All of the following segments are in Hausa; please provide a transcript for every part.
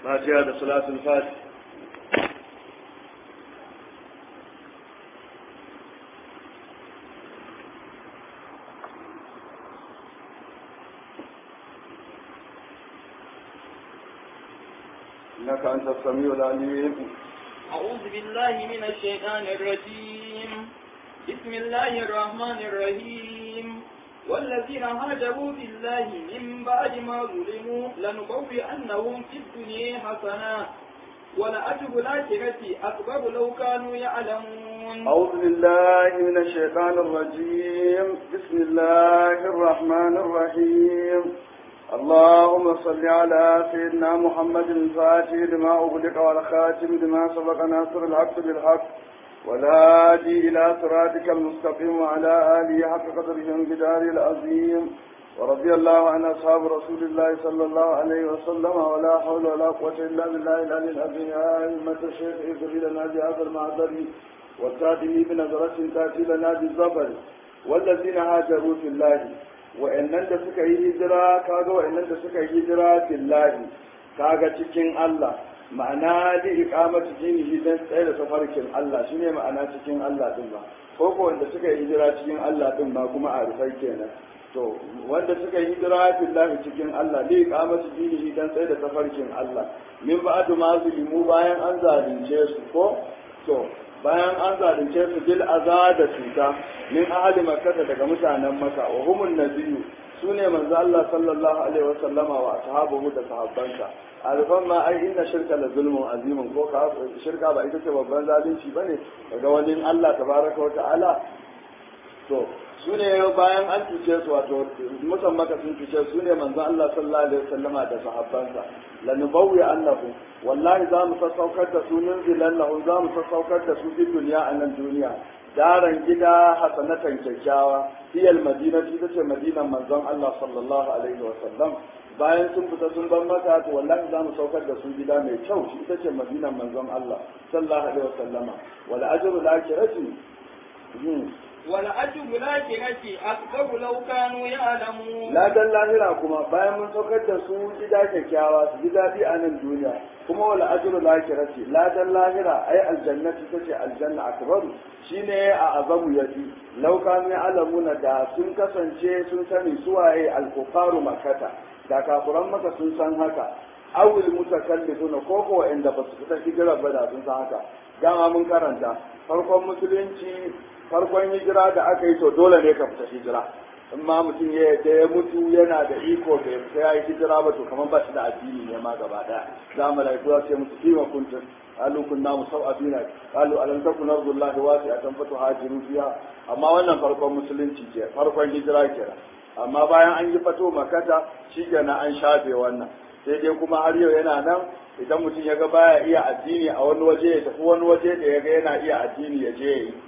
fatiha da salatul fati إنك أنت السميع العليم أعوذ بالله من الشيطان الرجيم بسم الله الرحمن الرحيم والذين هاجروا في الله من بعد ما ظلموا لنبوئنهم في الدنيا حسنة ولأجر الآخرة أكبر لو كانوا يعلمون أعوذ بالله من الشيطان الرجيم بسم الله الرحمن الرحيم اللهم صل على سيدنا محمد الفاتح لما أغلق والخاتم لما سبق ناصر الحق بالحق والهادي إلى صراطك المستقيم وعلى آله حق قدره وانقداره العظيم ورضي الله عن أصحاب رسول الله صلى الله عليه وسلم ولا حول ولا قوة إلا بالله العلي العظيم يا أئمة الشيخ اغفر لنا بهذا المعذر والتاتي بنظرة تأتي لنا بالزبر والذين هاجروا في الله wa'annan da suka yi hijira kaga wa'annan da suka yi hijira fillahi kaga cikin Allah ma'ana da iqamatu dinihi dan tsaye da tafarkin Allah shine ma'ana cikin Allah din ba ko ko wanda suka yi hijira cikin Allah din ba kuma a rufai kenan to wanda suka yi hijira fillahi cikin Allah da iqamatu dinihi dan tsaye da tafarkin Allah min ba'du ma zulimu bayan an zalunce su ko to bayan an zalunce su bil aza da cuta min ahli makkah daga mutanen maka wa humun nabiyyu sune manzo Allah sallallahu alaihi wa sallama wa ashabuhu da sahabbansa alfan ma ai inna shirka la zulmun azimun ko ka shirka ba ita ce babban zalunci bane daga wani Allah tabaraka wa ta'ala to sune bayan an cuce su wato mutan maka sun cuce su ne manzo Allah sallallahu alaihi wa sallama da sahabbansa lanubawwi annahu wallahi za mu sassaukar da su nunzilan lahu za mu sassaukar da su fi duniya a nan duniya daren gida hasanatan kyakkyawa hiyal madina ita ce madinan manzon Allah sallallahu alaihi wa sallam bayan sun fita sun bar maka to wallahi za mu saukar da su gida mai kyau shi ita ce madinan manzon Allah sallallahu alaihi wa sallama wal ajru al akhirati ولأجر الآخرة أكبر لو كانوا يعلمون la dan lahira kuma bayan mun saukar da su gida kyakkyawa su ji daɗi a nan duniya kuma wala ajru lahirati la dan lahira ai aljannati tace aljanna akbaru shine a azamu yafi law kanu ya'lamuna da sun kasance sun sani suwaye alkufaru makata da kafuran maka sun san haka awil mutakallifuna ko ko inda ba su fita hijira ba da sun san haka dama mun karanta farkon musulunci farkon hijira da aka yi to dole ne ka fita hijira in ma mutum ya da ya mutu yana da iko bai fita ya yi hijira ba to kamar ba shi da addini ne ma gaba daya za mu laiku za su mutu kima kuntum qalu kunna musawabina qalu alam takun ardullahi wasi'atan fatuhajiru fiha amma wannan farkon musulunci ke farkon hijira kenan amma bayan an yi fato makata shikenan an shafe wannan sai dai kuma har yau yana nan idan mutum ya ga baya iya addini a wani waje ya tafi wani waje da ya ga yana iya addini ya je ya yi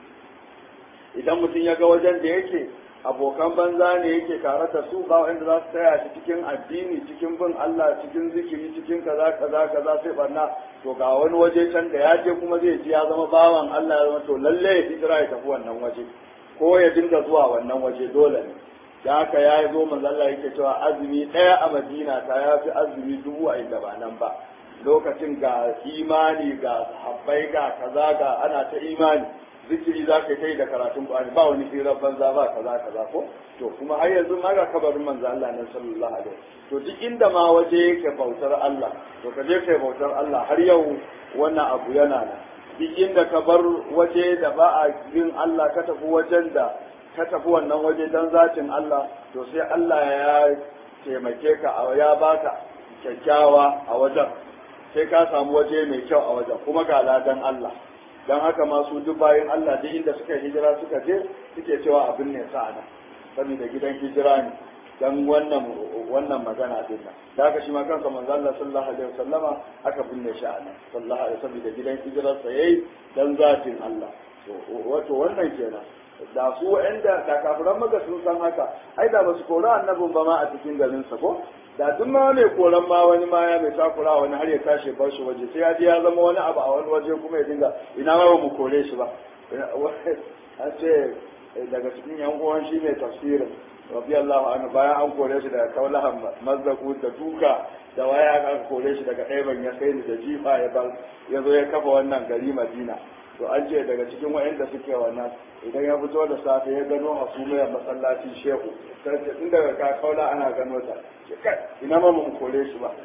idan mutum ya ga wajen da yake abokan banza ne yake tare da su ba wanda za su taya shi cikin addini cikin bin Allah cikin zikiri cikin kaza kaza kaza sai barna to ga wani waje can da ya je kuma zai ji ya zama bawan Allah ya zama to lalle ya hijira ya tafi wannan waje ko ya dinga zuwa wannan waje dole ne da haka ya zo manzo Allah yake cewa azumi ɗaya a Madina ta ya fi azumi dubu a inda ba nan ba lokacin ga imani ga habbai ga kaza ga ana ta imani zikiri za ka yi da karatun Qur'ani ba wani hirar banza ba kaza kaza ko to kuma har yanzu ma ga kabarin manzo Allah nan sallallahu alaihi to duk inda ma waje yake bautar Allah to ka je kai bautar Allah har yau wannan abu yana nan duk inda ka bar waje da ba a yin Allah ka tafi wajen da ka tafi wannan waje dan zatin Allah to sai Allah ya taimake ka ya baka kyakkyawa a wajen sai ka samu waje mai kyau a wajen kuma ga ladan Allah don haka masu duk bayan Allah duk inda suka hijira suka je suke cewa abin ne sa'ana saboda gidan hijira ne dan wannan wannan magana din nan da haka shi ma kansa manzo Allah sallallahu alaihi wasallama aka binne shi a nan sallallahu alaihi wasallam da gidan hijirar sa yayi dan zatin Allah to wato wannan kenan da su wa'anda da kafiran maka sun san haka ai da ba su kora annabin ba ma a cikin garin sa ko da duk ma mai koran ma wani ma ya mai takura wani har ya tashi bar shi waje sai ya ji ya zama wani abu a wani waje kuma ya dinga ina ma ba mu kore shi ba an ce daga cikin yan uwan shi mai tafsirin radiyallahu anhu bayan an kore shi daga kaulahan mazzaku da duka da waya aka kore shi daga ɗaiban ya kai ni da jifa ya bar ya zo ya kafa wannan gari madina to an ce daga cikin wa'anda suke wannan idan ya fito da safe ya gano hasumiyar masallacin shehu sai ce tun daga ka kaula ana gano ta ce kai ina ma mu kore shi ba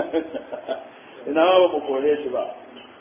ina ma mu kore shi ba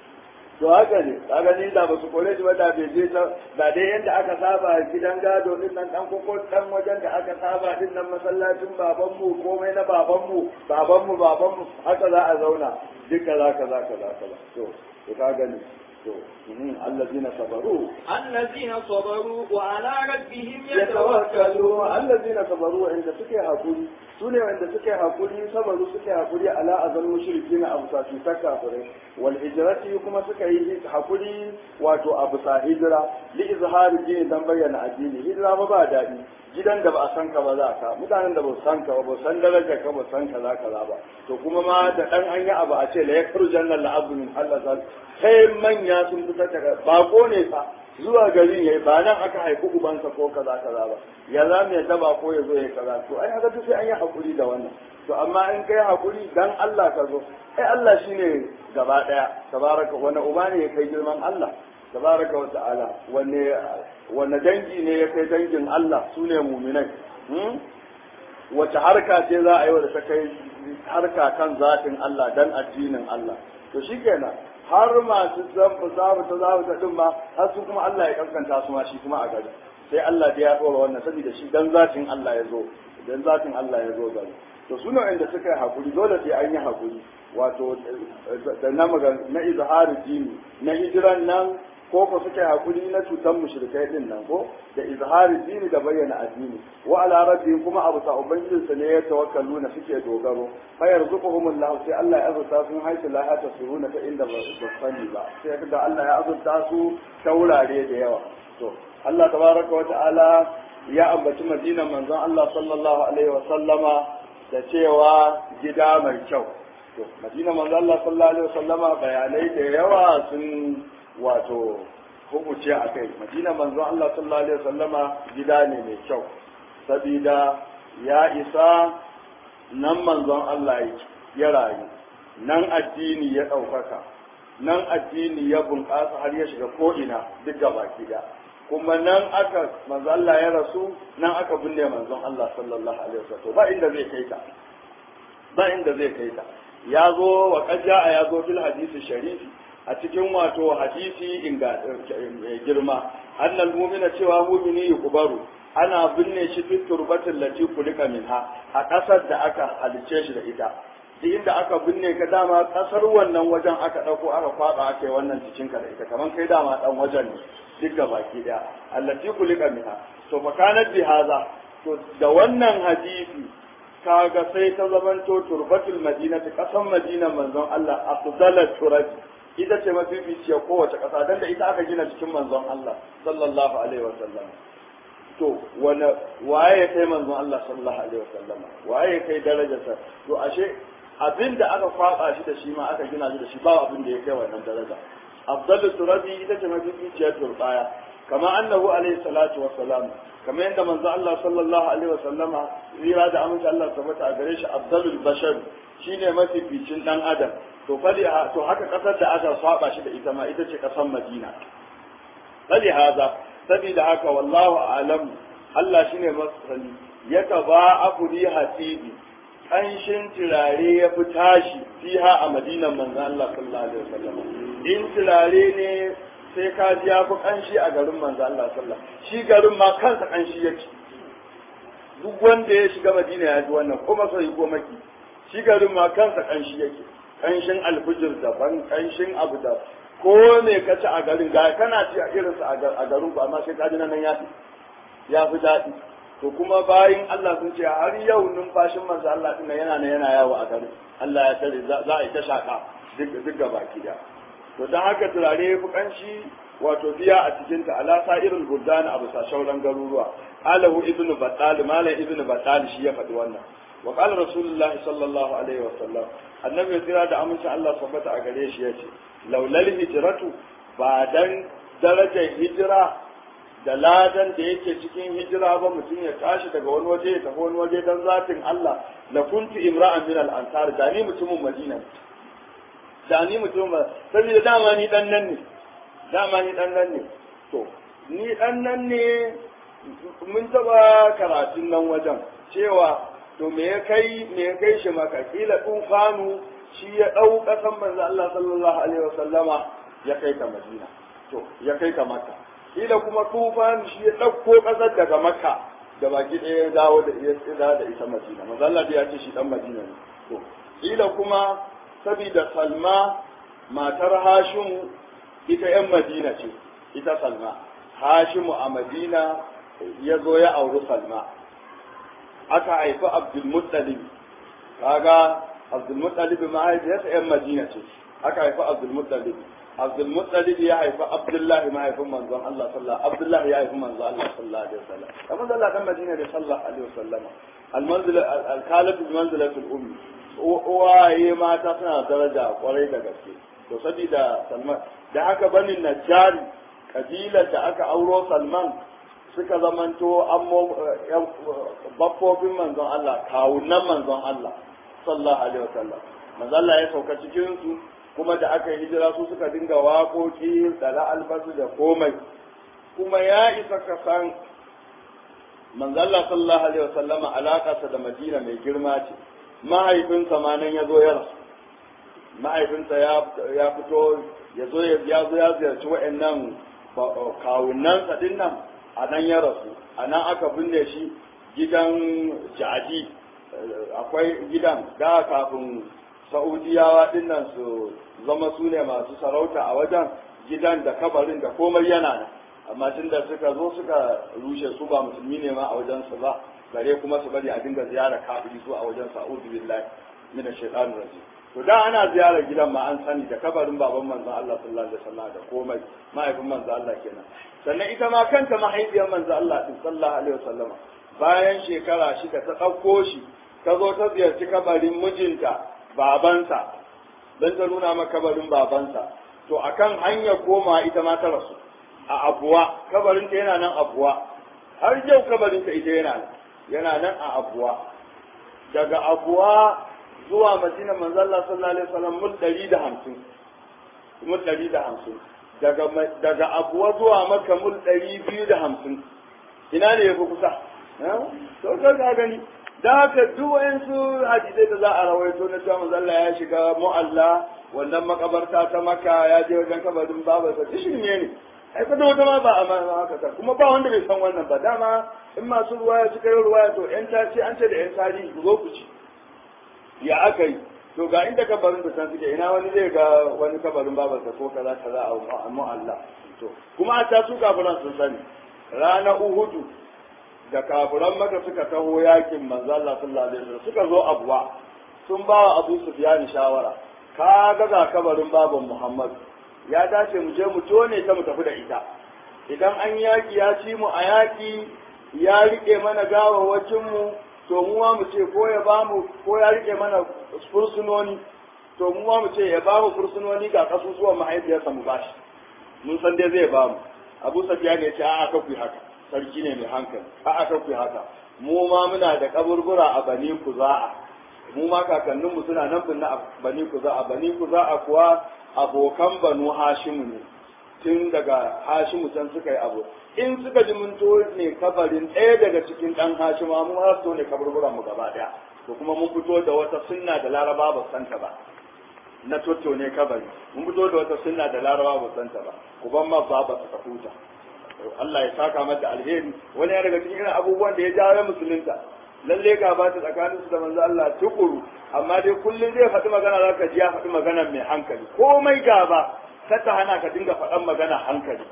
to haka ne kaga ni da ba su kore shi ba da bai je ta da dai yadda aka saba gidan gado din nan dan koko dan wajen da aka saba din nan masallacin baban mu komai na baban mu baban mu baban mu haka za a zauna duka za ka za ka za ka to to ka gani to allazina sabaru الذين صبروا وعلى ربهم yatawakkalu يتوكلون allazina sabaru inda suke hakuri sune wanda suke hakuri sabaru suke hakuri ala azal mushrikina abu sa cutar kafirai wal hijrati kuma suka yi hakuri wato abu sa hijira li izhari dini dan bayyana addini hijira ba ba dadi gidan da ba a san ka ba za ka mutanen da ba su san ka ba ba su san darajar ka ba su san kaza kaza ba to kuma ma da dan an yi abu a ce la yakru jannal abdu min Allah sai manya sun fitar daga bako ne fa zuwa garin yayi ba nan aka haifi ubansa ko kaza kaza ba ya za mu yadda ba ko ya zo ya kaza to ai haka duk sai an yi hakuri da wannan to amma in kai hakuri dan Allah ka zo ai Allah shine gaba daya tabaraka wani uba ne ya kai girman Allah tabaraka wa ta'ala wanne wanne dangi ne ya kai dangin Allah sune mu'minai hmm? wace harka ce za a yi wa da ta kai harka kan zatin Allah dan addinin Allah to shikenan har masu zambu zabu ta zabu ta din ma har su kuma Allah ya kankanta su ma shi kuma a gari sai Allah da ya dora wannan saboda shi dan zatin Allah ya zo dan zatin Allah ya zo gari to su ne inda suka yi hakuri dole sai an yi hakuri wato da na magan na izharu dini na hijiran nan ko ko suka yi hakuri na cutan mushrikai din nan ko da izhari dini da bayyana addini wa ala rabbihim kuma abu sa ubangijin sa ne ya tawakkalu na suke dogaro fa yarzuquhum Allah sai Allah ya azurta su haisu la hata suruna ta inda ba su sani ba sai kaga Allah ya azurta su ta wurare da yawa to Allah tabaraka wa ta'ala ya ambaci madinan manzon Allah sallallahu alaihi wa sallama da cewa gida mai kyau to madinan manzon Allah sallallahu alaihi wa sallama bayanai da yawa sun wato hukuce a kai madina manzon Allah sallallahu alaihi wasallama gida ne mai kyau sabida ya isa nan manzon Allah ya rayu nan addini ya ɗaukaka nan addini ya bunƙasa har ya shiga ko'ina duk gaba gida kuma nan aka manzon Allah ya rasu nan aka binne manzon Allah sallallahu alaihi wasallam ba inda zai kai ta ba inda zai kai ta ya zo wa kaja ya zo fil hadisi sharifi a cikin wato hadisi inga girma annal mu'mina cewa mu'mini yukubaru ana binne shi fi turbatin lati kulika minha a kasar da aka halice shi da ita duk inda aka binne ka dama kasar wannan wajen aka dauko aka kwaba aka yi wannan cikin ka da ita kaman kai dama dan wajen ne duk ga baki daya allati kulika minha to fa kanat bi haza to da wannan hadisi kaga sai ta zamanto turbatul madinati kasan madinan manzon Allah afdalat turabi ita ce mafificiya kowace ƙasa don da ita aka gina cikin manzon Allah sallallahu alaihi wa sallam to wani waye ya kai manzon Allah sallallahu alaihi wa sallam waye ya kai darajarsa to ashe abin da aka kwaba shi da shi ma aka gina shi da shi ba abin da ya kai wannan daraja afdalu turabi ita ce mafificiyar turbaya kama annahu alaihi salatu wa salam kamar yadda manzo Allah sallallahu alaihi wa sallama rira da amince Allah tabbata a gare shi afdalul bashar shine mafificin dan adam to fali to haka kasar da aka saba shi da ita ma ita ce kasar Madina fali haza saboda haka wallahu alam Allah shine masani ya taba afudi hasibi kanshin turare ya fi tashi fiha a madinan manzon Allah sallallahu alaihi wasallam in turare ne sai ka ji ya fi kanshi a garin manzon Allah sallallahu shi garin ma kansa kanshi yake duk wanda ya shiga Madina ya ji wannan kuma sai ko maki shi garin ma kansa kanshi yake kanshin alfijir daban kanshin abu da ko me ka ci a garin ga kana ci a irinsa a garin ku amma sai ka ji nan ya fi ya fi daɗi to kuma bayin Allah sun ce har yau numfashin manzo Allah din yana nan yana yawo a garin Allah ya tare za a yi ta shaka duk duk baki da to dan haka turare ya fi kanshi wato biya a cikin ta ala sa'irul buldan abu sa shauran garuruwa alahu ibnu battal malam ibnu battal shi ya faɗi wannan wa qala rasulullahi sallallahu alaihi wa sallam annabi ya tsira da amincin Allah sabbata a gare shi yace laulal hijratu ba dan darajar hijira da ladan da yake cikin hijira ba mutum ya tashi daga wani waje ya tafi wani waje don zatin Allah la kuntu imra'an min al-ansar da ni mutumin Madina da ni mutumin saboda dama ni dan nan ne dama ni dan nan ne to ni dan nan ne mun taba karatun nan wajen cewa to me ya kai me ya kai shi maka kila tufanu shi ya dau kasan manzo Allah sallallahu alaihi wasallama ya kai ta Madina to ya kai ta Makka kila kuma tufanu shi ya dauko kasar daga Makka da baki ɗaya ya dawo da ya tsira da ita Madina manzo Allah ya ce shi dan Madina ne to kila kuma saboda Salma matar Hashim ita yan Madina ce ita Salma Hashimu a Madina ya zo ya auri Salma aka haifi Abdulmuttalib kaga Abdulmuttalib mahaifiyarsa ‘yan Madina ce aka haifi Abdulmuttalib Abdulmuttalib ya haifi Abdullahi mahaifin manzon Allah sallallahu Abdullahi ya haifi manzon Allah sallallahu alaihi wasallam kamar da Allah dan Madina ne sallallahu alaihi wasallam al-manzil al-kalatu bi manzilatil ummi uwaye mata suna daraja kwarai da gaske to saboda Salman da haka banin Najjari kabilar da aka auro Salman suka zamanto baffofin manzon Allah kawunan manzon Allah sallallahu alaihi wasallam manzon Allah ya sauka cikin su kuma da aka yi hijira su suka dinga waƙoƙi da albasu da komai kuma ya isa ka san manzon Allah sallallahu alaihi wasallama alaƙarsa da Madina mai girma ce mahaifinsa ma nan ya zo ya rasu mahaifinsa ya fito ya zo ya zo ya ziyarci wa'annan kawunansa din nan a nan ya rasu a nan aka binne shi gidan jadi akwai gidan da kafin sa'udiyawa dinnan su zama su ne masu sarauta a wajen gidan da kabarin da komai yana nan amma tun da suka zo suka rushe su ba musulmi ne ma a wajen su ba gare kuma su bari a dinga ziyara kafiri su a wajen sa'udu billahi min ash-shaytanir rajim to da ana ziyarar gidan ma an sani da kabarin baban manzon Allah sallallahu alaihi wasallam da komai mahaifin manzon Allah kenan sannan ita ma kanta mahaifiyar manzon Allah din sallallahu alaihi wasallam bayan shekara shida ta ɗauko shi ta zo ta ziyarci kabarin mijinta babansa don ta nuna maka kabarin babansa to akan hanyar koma ita ma ta rasu a abuwa kabarinta yana nan abuwa har yau kabarinta ita yana nan yana nan a abuwa daga abuwa zuwa madina manzalla sallallahu alaihi wasallam mul ɗari da hamsin mul ɗari da hamsin daga daga abuwa zuwa maka mul ɗari biyu da hamsin ina ne ya fi kusa to ka ga gani da haka duk wayansu hadisai da za a rawaito na cewa manzalla ya shiga mu'alla wannan makabarta ta maka ya je wajen kabarin babarsa duk shirme ne ai kada wata ma ba a haka ta kuma ba wanda bai san wannan ba dama in masu ruwaya suka yi ruwaya to yan tace an ce da yan tarihi ku zo ku ci ya aka yi to ga inda kabarin da san suke ina wani zai ga wani kabarin babarsa ko kaza kaza a mu'alla to kuma a ta su kafiran sun sani rana uhudu da kafiran maka suka taho yakin manzo Allah sallallahu alaihi wasallam suka zo abuwa sun ba wa Abu Sufyan shawara ka ga ga kabarin baban Muhammad ya dace mu je mu tone ta mu tafi da ita idan an yaki ya ci mu a yaki ya rike mana gawawacin mu to mu ma mu ce ko ya ba mu ko ya rike mana fursunoni to mu ma mu ce ya ba mu fursunoni ga kasusuwan mahaifiyarsa mu bashi mun san dai zai ba mu Abu Sufyan ya ce a'a ka ku haka sarki ne mai hankali a'a ka ku haka mu ma muna da kaburbura a Bani Kuza'a mu ma kakanninmu suna nan binne a Bani Kuza'a Bani Kuza'a kuwa abokan banu hashimu ne tun daga hashimu can suka yi abu in suka ji mun ne kabarin ɗaya daga cikin ɗan hashima mun har to ne kaburburan mu gaba ɗaya to kuma mun fito da wata sunna da laraba ba santa ba na toto ne kabari mun fito da wata sunna da laraba ba santa ba ku ban ma ba ba ta huta Allah ya saka mata alheri wani ya daga cikin irin abubuwan da ya jawo musulunta lalle ga ba ta tsakaninsu da manzo Allah tukuru amma dai kullum zai faɗi magana za ka ji ya faɗi magana mai hankali komai gaba ta hana ka dinga faɗan magana hankali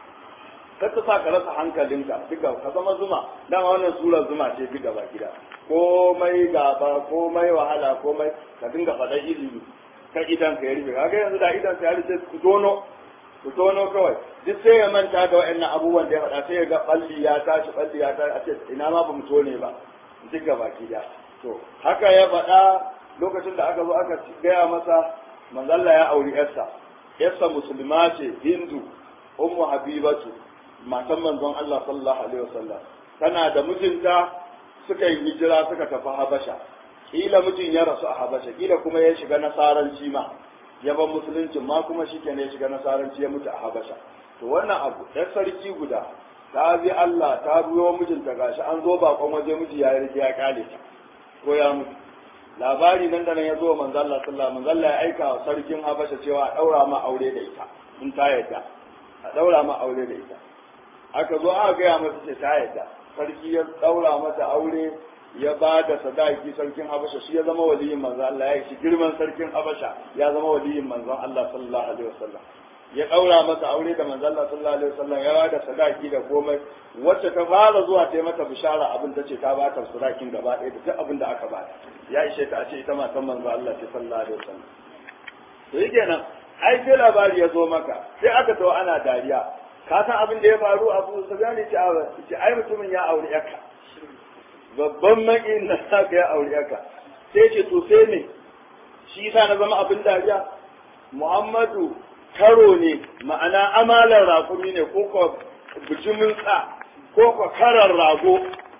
ta sa ka rasa hankalinka duka ka zama zuma dama wannan sura zuma ce duk gaba gida komai gaba komai wahala komai ka dinga faɗan ilimi ka idan ka ya rufe kaga yanzu da idan ka ya rufe ku tono ku tono kawai duk sai ya manta da wa'annan abubuwan da ya faɗa sai ya ga balli ya tashi balli ya tashi a ce ina ma ba mu tone ba duk gaba gida to haka ya faɗa lokacin da aka zo aka gaya masa manzalla ya auri yarsa yarsa musulma ce hindu ummu habibatu matan manzon Allah sallallahu alaihi wasallam tana da mijinta suka yi hijira suka tafi Habasha kila mijin ya rasu a Habasha kila kuma ya shiga nasaranci ma ya bar musuluncin ma kuma shikenan ya shiga nasaranci ya mutu a Habasha to wannan abu ɗan sarki guda ta bi Allah ta biyo mijinta gashi an zo bakon waje miji ya rike ya kale ta ko ya mutu labari nan da nan ya zo manzo Allah sallallahu alaihi ya aika wa sarkin Habasha cewa a daura ma aure da ita in ta yadda a daura ma aure da ita aka zo aka gaya masa ce ta yadda sarki ya daura mata aure ya ba da sadaki sarkin Habasha shi ya zama waliyin manzo Allah ya yi shi girman sarkin Habasha ya zama waliyin manzon Allah sallallahu alaihi wasallam ya ɗaura masa aure da manzo Allah sallallahu alaihi wasallam ya bada sadaki da komai wacce ta fara zuwa ta yi mata bishara abin ta ce ta ba ta sadakin gaba ɗaya da duk abin da aka bata ya ishe ta a ce ita matan manzo Allah ce sallallahu alaihi wasallam to yake nan ai sai labari ya zo maka sai aka tawo ana dariya ka san abin da ya faru Abu Sufyan ce ce ai mutumin ya aure yaka babban makin na saka ya aure yaka sai ce to sai ne shi yasa na zama abin dariya Muhammadu karo ne ma'ana amalar rakumi ne ko ko bijimin tsa ko ko karar rago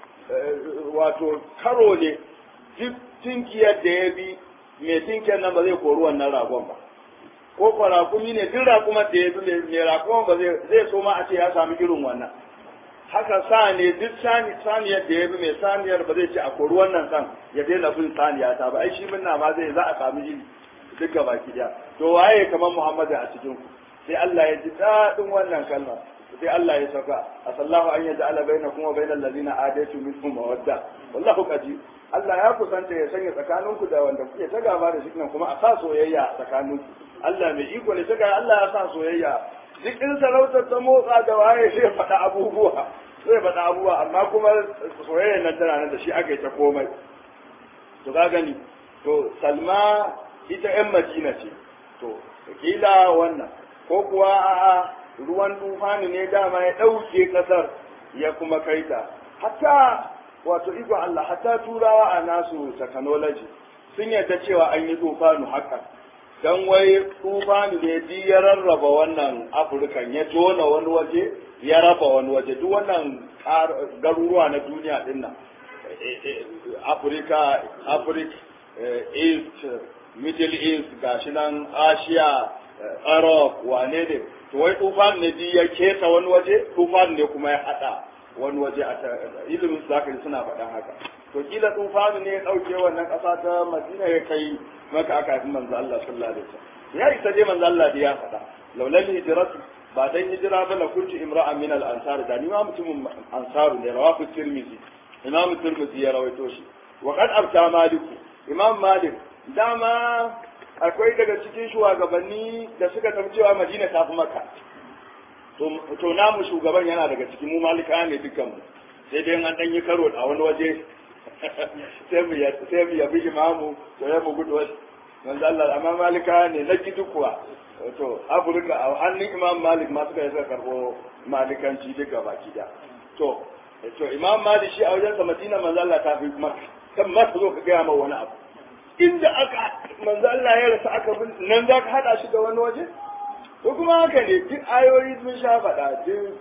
wato karo ne duk tinkiyar da ya bi mai tinkiyar nan ba zai kori wannan ragon ba ko ko rakumi ne duk rakumar da ya bi mai rakuman ba zai so ma a ce ya sami irin wannan haka sa ne duk saniyar da ya bi mai saniyar ba zai ce a kori wannan san ya daina bin saniya ta ba ai shi minna ma zai za a sami iri duk gaba ki to waye kamar Muhammadu a cikin ku sai Allah ya ji dadin wannan kalma sai Allah ya saka asallahu an yaj'ala bainakum wa bainal ladina adatu minhum mawadda wallahu qadir Allah ya kusanta ya sanya tsakaninku da wanda kuke ta gaba da shi kuma a sa soyayya tsakaninku Allah mai iko ne saka Allah ya sa soyayya duk in sarautar ta motsa da waye sai faɗa abubuwa sai faɗa abubuwa amma kuma soyayya nan tana nan da shi aka yi ta komai to ka gani to Salma ita 'yan Madina ce to kila wannan ko kuwa a'a ruwan tufani ne dama ya ɗauke ƙasar ya kuma kai ta hatta wato iko Allah hatta turawa a nasu technology sun yarda cewa an yi tufanu haka dan wai tufanu ne di ya rarraba wannan afirkan ya tona wani waje ya raba wani waje duk wannan garuruwa na duniya din nan afirka afirka east middle east gashi nan asia arab wane ne to wai tufan ne ji ya keta wani waje tufan ne kuma ya hada wani waje a ilimin zakari suna faɗan haka to kila tufan ne ya ɗauke wannan ƙasa ta madina ya kai maka aka haifi manzo Allah sallallahu alaihi wasallam ya isa dai manzo Allah da ya faɗa laulal hijratu ba dan hijira ba la kuntu imra'an min al ansar da ni ma mutumin ansaru ne rawahu tirmidhi imam tirmidhi ya rawaito shi wa qad abta maliku imam malik dama akwai daga cikin shugabanni da suka tafi cewa madina ta fi maka to namu shugaban yana daga cikin mu malika ne dukkanmu sai dai an dan yi karo a wani waje sai mu sai mu yabi imamu to ya mu gudu wasu manzo Allah amma malika ne na gidu kuwa to afirka a hannun imam malik ma suka yi suka karbo malikanci duka baki da to to imam malik shi a wajen sa madina manzo Allah ta fi maka kan ma zo ka gaya ma wani abu inda aka manzo Allah ya rasa aka bin nan za ka hada shi da wani waje to kuma haka ne duk ayoyi sun sha faɗa duk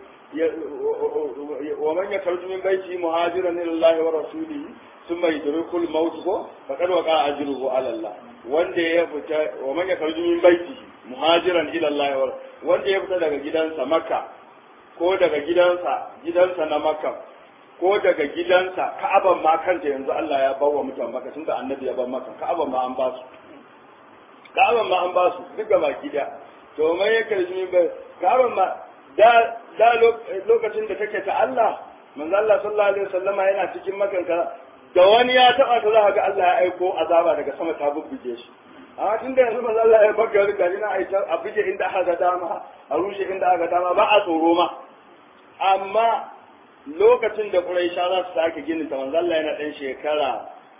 wa man yakarju min baiti muhajiran ila Allah wa rasulihi thumma yudrikul maut ko faqad waqa ajruhu ala Allah wanda ya fita wa man yakarju min baiti muhajiran ila Allah wa wanda ya fita daga gidansa Makka ko daga gidansa gidansa na Makka ko daga gidansa ka'aban ma kanta yanzu Allah ya bawa mutan maka tunda annabi ya bar maka ka'aban ma an ba su ka'aban ma an ba su duk baki da to mai ya karji ba ka'aban ma da da lokacin da take ta Allah manzo Allah sallallahu alaihi wasallama yana cikin makanka da wani ya taba ta za ga Allah ya aiko azaba daga sama ta bubbuge shi amma tun da yanzu manzo Allah ya baka gari na aita a buje inda aka ga dama a rushe inda aka ga dama ba a tsoro ma amma lokacin da Quraisha za su sake ginin ta manzo Allah yana dan shekara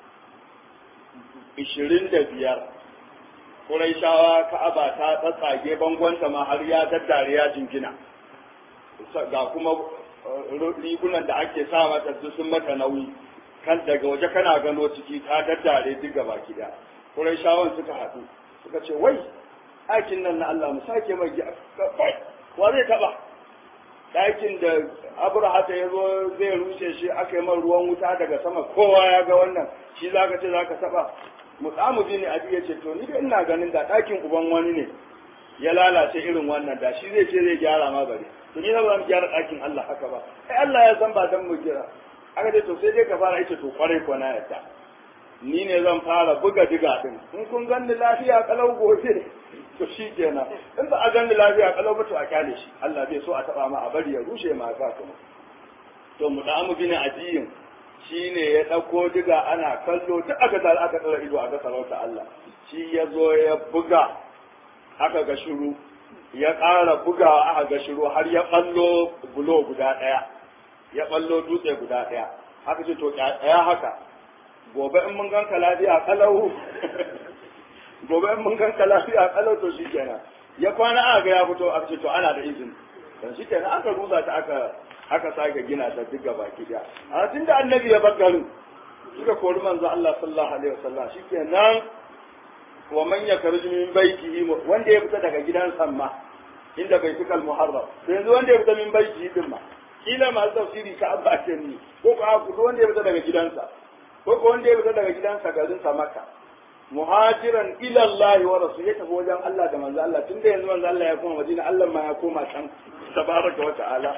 25 Quraishawa Ka'aba ta tsatsage bangonta ma har ya daddare ya jingina ga kuma rigunan da ake sa mata su sun mata nauyi kan daga waje kana gano ciki ta daddare duk gaba gida Quraishawan suka haɗu suka ce wai aikin nan na Allah mu sake mai wa zai taba ɗakin da abrahata ya zo zai rushe shi aka yi man ruwan wuta daga sama kowa ya ga wannan shi za ka ce za ka taɓa mutsamu bin abi ya ce to ni da ina ganin da ɗakin uban wani ne ya lalace irin wannan da shi zai ce zai gyara ma bari to ni na ba mu gyara ɗakin Allah haka ba ai Allah ya san ba dan mu gyara aka ce to sai dai ka fara ita to kwarai ko na yadda ni ne zan fara buga diga din in kun ganni lafiya kalau gobe to shi kenan in ba a ganni lafiya kalau ba to a kyale shi Allah bai so a taba ma a bari ya rushe ma ka kuma to mu da mu bin ajiyin shine ya dauko diga ana kallo duk aka tsara aka tsara ido aka sarauta Allah shi ya zo ya buga aka ga shiru ya ƙara bugawa aka ga shiru har ya ballo bulo guda ɗaya ya ballo dutse guda ɗaya aka ce to ɗaya haka gobe in mun ganka lafiya kalau gobe in mun ganka lafiya kalau to shi kenan ya kwana aka ga ya fito aka ce to ana da izini dan shi kenan aka rusa ta aka aka sake gina ta duk gaba ki da a tun da annabi ya bar garin suka kori manzo Allah sallallahu alaihi wasallam shikenan wa man yakhruj min baitihi wanda ya fita daga gidansa ma inda bai fika al-muharram to yanzu wanda ya fita min baitihi din ma kila masu tafsiri ka abba ce ni ko ko wanda ya fita daga gidansa ko ko wanda ya fita daga gidansa garin sa Makka muhajiran ila Allah wa rasul ya tafi wajen Allah da manzo Allah tunda yanzu manzo Allah ya koma Madina Allah ma ya koma can tabaraka wa ta'ala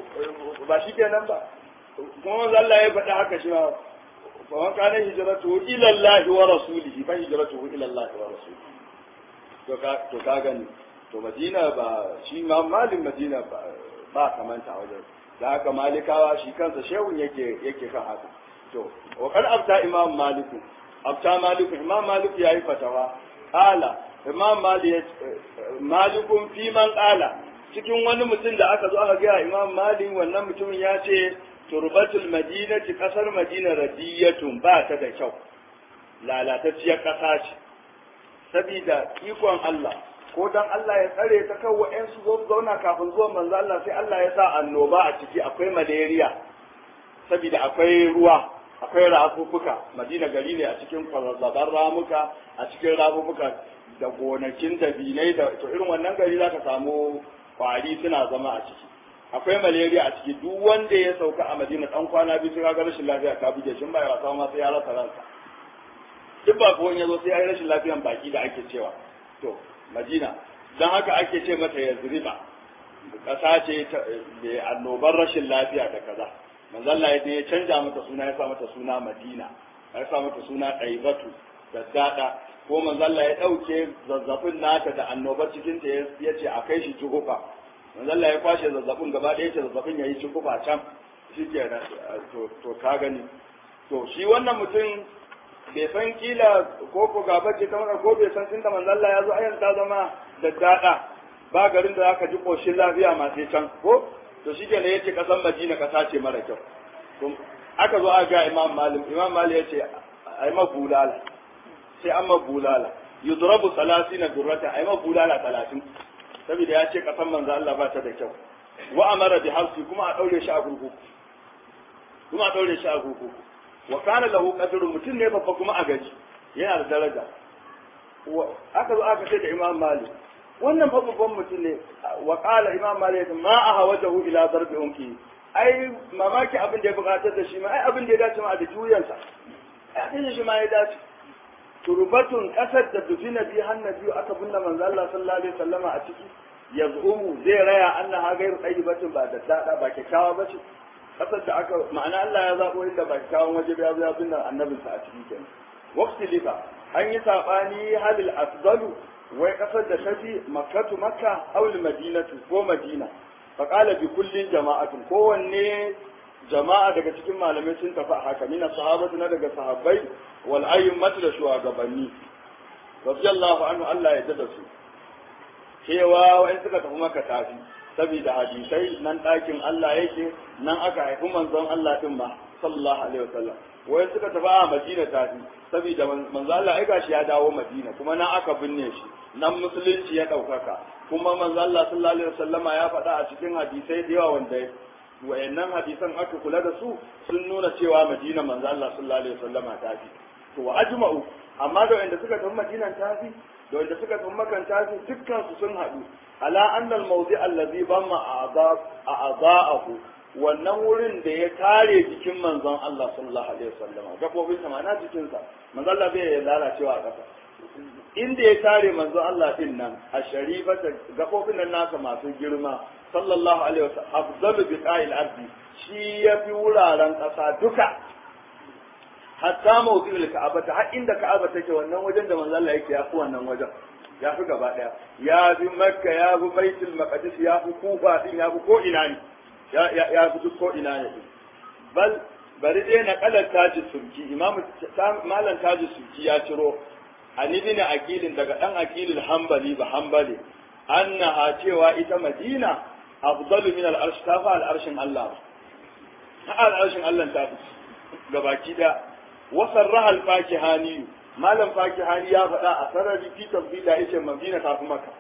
ba shi kenan ba kuma manzo Allah ya faɗi haka shi ma fa man kana hijratuhu ila Allah wa rasulihi fa hijratuhu ila Allah wa rasulihi to ka to ka gani to Madina ba shi ma malin Madina ba ba kamanta wajen da haka malikawa shi kansa shehun yake yake kan haka to wa kan abta imam maliku abta maliku imam maliku yayi fatawa qala imam malik malikun fi man qala cikin wani mutum da aka zo aka ga imam malik wannan mutumin ya ce turbatul madinati kasar madina radiyatun ba ta da kyau lalatacciyar kasa ce sabida ikon Allah ko dan Allah ya tsare ta kan wa'ansu zo zauna kafin zuwan manzo Allah sai Allah ya sa annoba a ciki akwai malaria saboda akwai ruwa akwai rafuffuka madina gari ne a cikin kwazazzaban ramuka a cikin rafuffuka da gonakin da binai da to irin wannan gari za ka samu kwari suna zama a ciki akwai malaria a ciki duk wanda ya sauka a madina dan kwana biyu sai ga rashin lafiya ka buge shi ba ya wasa ma sai ya rasa ransa duk ba ko ya zo sai ya yi rashin lafiyan baki da ake cewa to madina don haka ake ce mata yazriba ƙasa ce mai annobar rashin lafiya da kaza manzalla ya ya canja mata suna ya sa mata suna madina ya sa mata suna ɗaibatu da daɗa ko manzalla ya ɗauke zazzafin nata da annobar cikin ta ya ce a kai shi juhufa manzalla ya kwashe zazzafin gaba ɗaya ce zazzafin ya yi juhufa can shi ke to ka gani to shi wannan mutum bai san kila ko ko gaba ce kamar ko bai san tunda manzo Allah ya zo ayan ta zama da dada ba garin da zaka ji koshin lafiya ma sai can ko to shi kenan yace kasan Madina kasa ce mara kyau to aka zo aka ga Imam Malik Imam Malik yace ai ma bulala sai an ma bulala yudrabu 30 durrata ai ma bulala 30 saboda ya ce kasan manzo Allah ba ta da kyau wa amara bi harfi kuma a daure shi a gurguku kuma a daure shi a gurguku wa kana lahu qadru mutum ne babba kuma a gaji yana da daraja aka zo aka ce da Imam Malik wannan fa babban mutum ne wa qala Imam Malik ma ahawajahu ila darbi unki ai mamaki abin da ya bukatar da shi ma ai abin da ya dace ma da juyansa ai abin shi ma ya dace turbatun kasar da dufina bi hannabi aka binne manzo Allah sallallahu alaihi wasallama a ciki yaz'umu zai raya annaha gairu tayyibatin ba da dada ba kyakkyawa bace kasar da aka ma'ana Allah ya zaɓo inda ba kyawun waje ba ya zo ya binne annabinsa a cikin kenan waqti lifa an yi sabani halil afdalu wai kasar da ta fi makkatu makka aw madinatu ko madina fa qala bi kullin jama'atun kowanne jama'a daga cikin malamai sun tafi a haka mina sahabatu na daga sahabbai wal ayyimatu da shugabanni radiyallahu anhu Allah ya da su cewa wa'in suka tafi maka tafi saboda hadisai nan ɗakin Allah yake nan aka haifi manzon Allah din ma sallallahu alaihi wasallam wai suka tafi a Madina tafi saboda manzon Allah ai gashi ya dawo Madina kuma nan aka binne shi nan musulunci ya ɗaukaka kuma manzon Allah sallallahu alaihi wasallama ya faɗa a cikin hadisai da yawa wanda wayannan hadisan aka kula da su sun nuna cewa Madina manzon Allah sallallahu alaihi wasallama tafi to wa ajma'u amma da wanda suka tafi Madina tafi da wanda suka tsun makanta su dukkan su sun haɗu ala annal mawdi allazi bamma a a'da'ahu wannan wurin da ya kare jikin manzon Allah sallallahu alaihi wasallam gabobin sa ma'ana jikin sa manzon Allah bai lalacewa a kasa inda ya kare manzon Allah din nan a sharifata gabobin nan nasa masu girma sallallahu alaihi wasallam afdalu biqa'il ardi shi yafi wuraren kasa duka hatta mawdi'ul ka'aba ta har inda ka'aba take wannan wajen da manzon Allah yake yafi wannan wajen ya fi gaba daya ya fi makka ya fi baitul maqdis ya fi kufa din ya fi ko ina ne ya fi duk ko ina ne bal bari dai na kalar taji sulki imam malam taji sulki ya ciro an ibn aqilin daga dan aqilul hanbali ba hanbali annaha cewa ita madina afdalu min al-arsh ta fa al-arshin Allah ha al-arshin Allah ta fi gabaki da wasarraha al-fakihani malam fakihani ya faɗa a sarari fi tafsila yace madina ta fi maka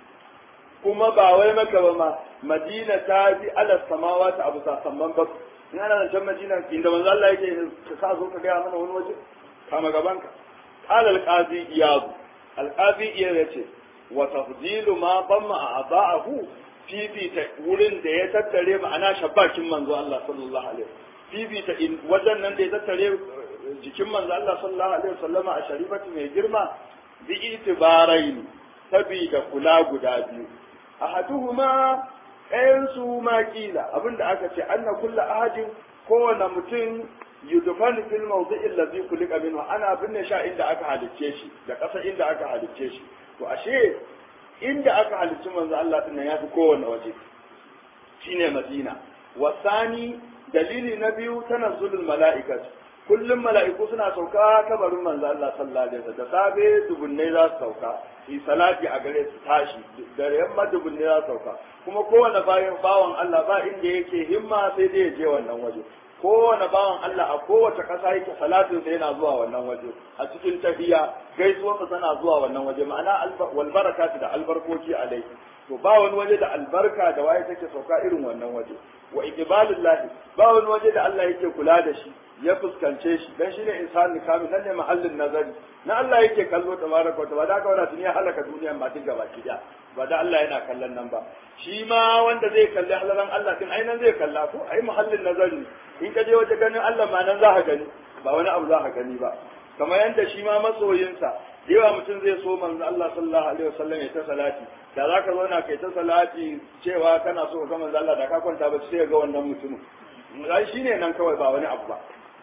kuma ba wai maka ba ma madina ta fi ala samawa ta abu sasamman ba in ana zancen madina inda manzo Allah yake ka sa zo ka gaya mana wani waje kama gaban ka qala al-qazi iyad al-qazi iyad yace wa tafdilu ma damma a'da'ahu fi fi ta wurin da ya tattare ma'ana shabbakin manzo Allah sallallahu alaihi wasallam fi fi ta wajen nan da ya tattare jikin manzo Allah sallallahu alaihi wasallama a sharifatu mai girma bi itibarain sabida kula guda biyu ahaduhuma ɗayan su ma kila abinda aka ce anna kullu ahadin kowane mutum yudfanu fil mawdi'i allazi kulika minhu ana binne sha inda aka halicce shi da ƙasa inda aka halicce shi to ashe inda aka halicci manzo Allah din nan yafi kowane waje shine Madina wasani dalili na biyu tanazzulul mala'ikatu kullum mala'iku suna sauka kabarin manzo Allah sallallahu alaihi wasallam da safe dubunnai za su sauka yi salati a gare su tashi da yamma dubunnai za su sauka kuma kowane bayan bawan Allah ba inda yake himma sai dai ya je wannan waje kowane bawan Allah a kowace ƙasa yake salatin sa yana zuwa wannan waje a cikin tahiya gaisuwarsa tana zuwa wannan waje ma'ana wal barakatu da albarkoki alai to ba wani waje da albarka da waye take sauka irin wannan waje wa iqbalullahi ba wani waje da Allah yake kula da shi ya fuskance shi dan shine insani kamil nan ne mahallin nazari na Allah yake kallo tabaraka wa ta'ala da wanda duniya halaka duniyan ba duk gaba kiya ba da Allah yana kallon nan ba shi ma wanda zai kalli halalan Allah din ai nan zai kalla ko ai mahallin nazari in ka je waje ganin Allah ma nan za ka gani ba wani abu za ka gani ba kamar yadda shi ma masoyinsa yawa mutum zai so manzo Allah sallallahu alaihi wasallam ya ta salati da zaka zauna kai ta salati cewa kana so ka manzo Allah da ka kwanta ba sai ga wannan mutumin ai shine nan kawai ba wani abu ba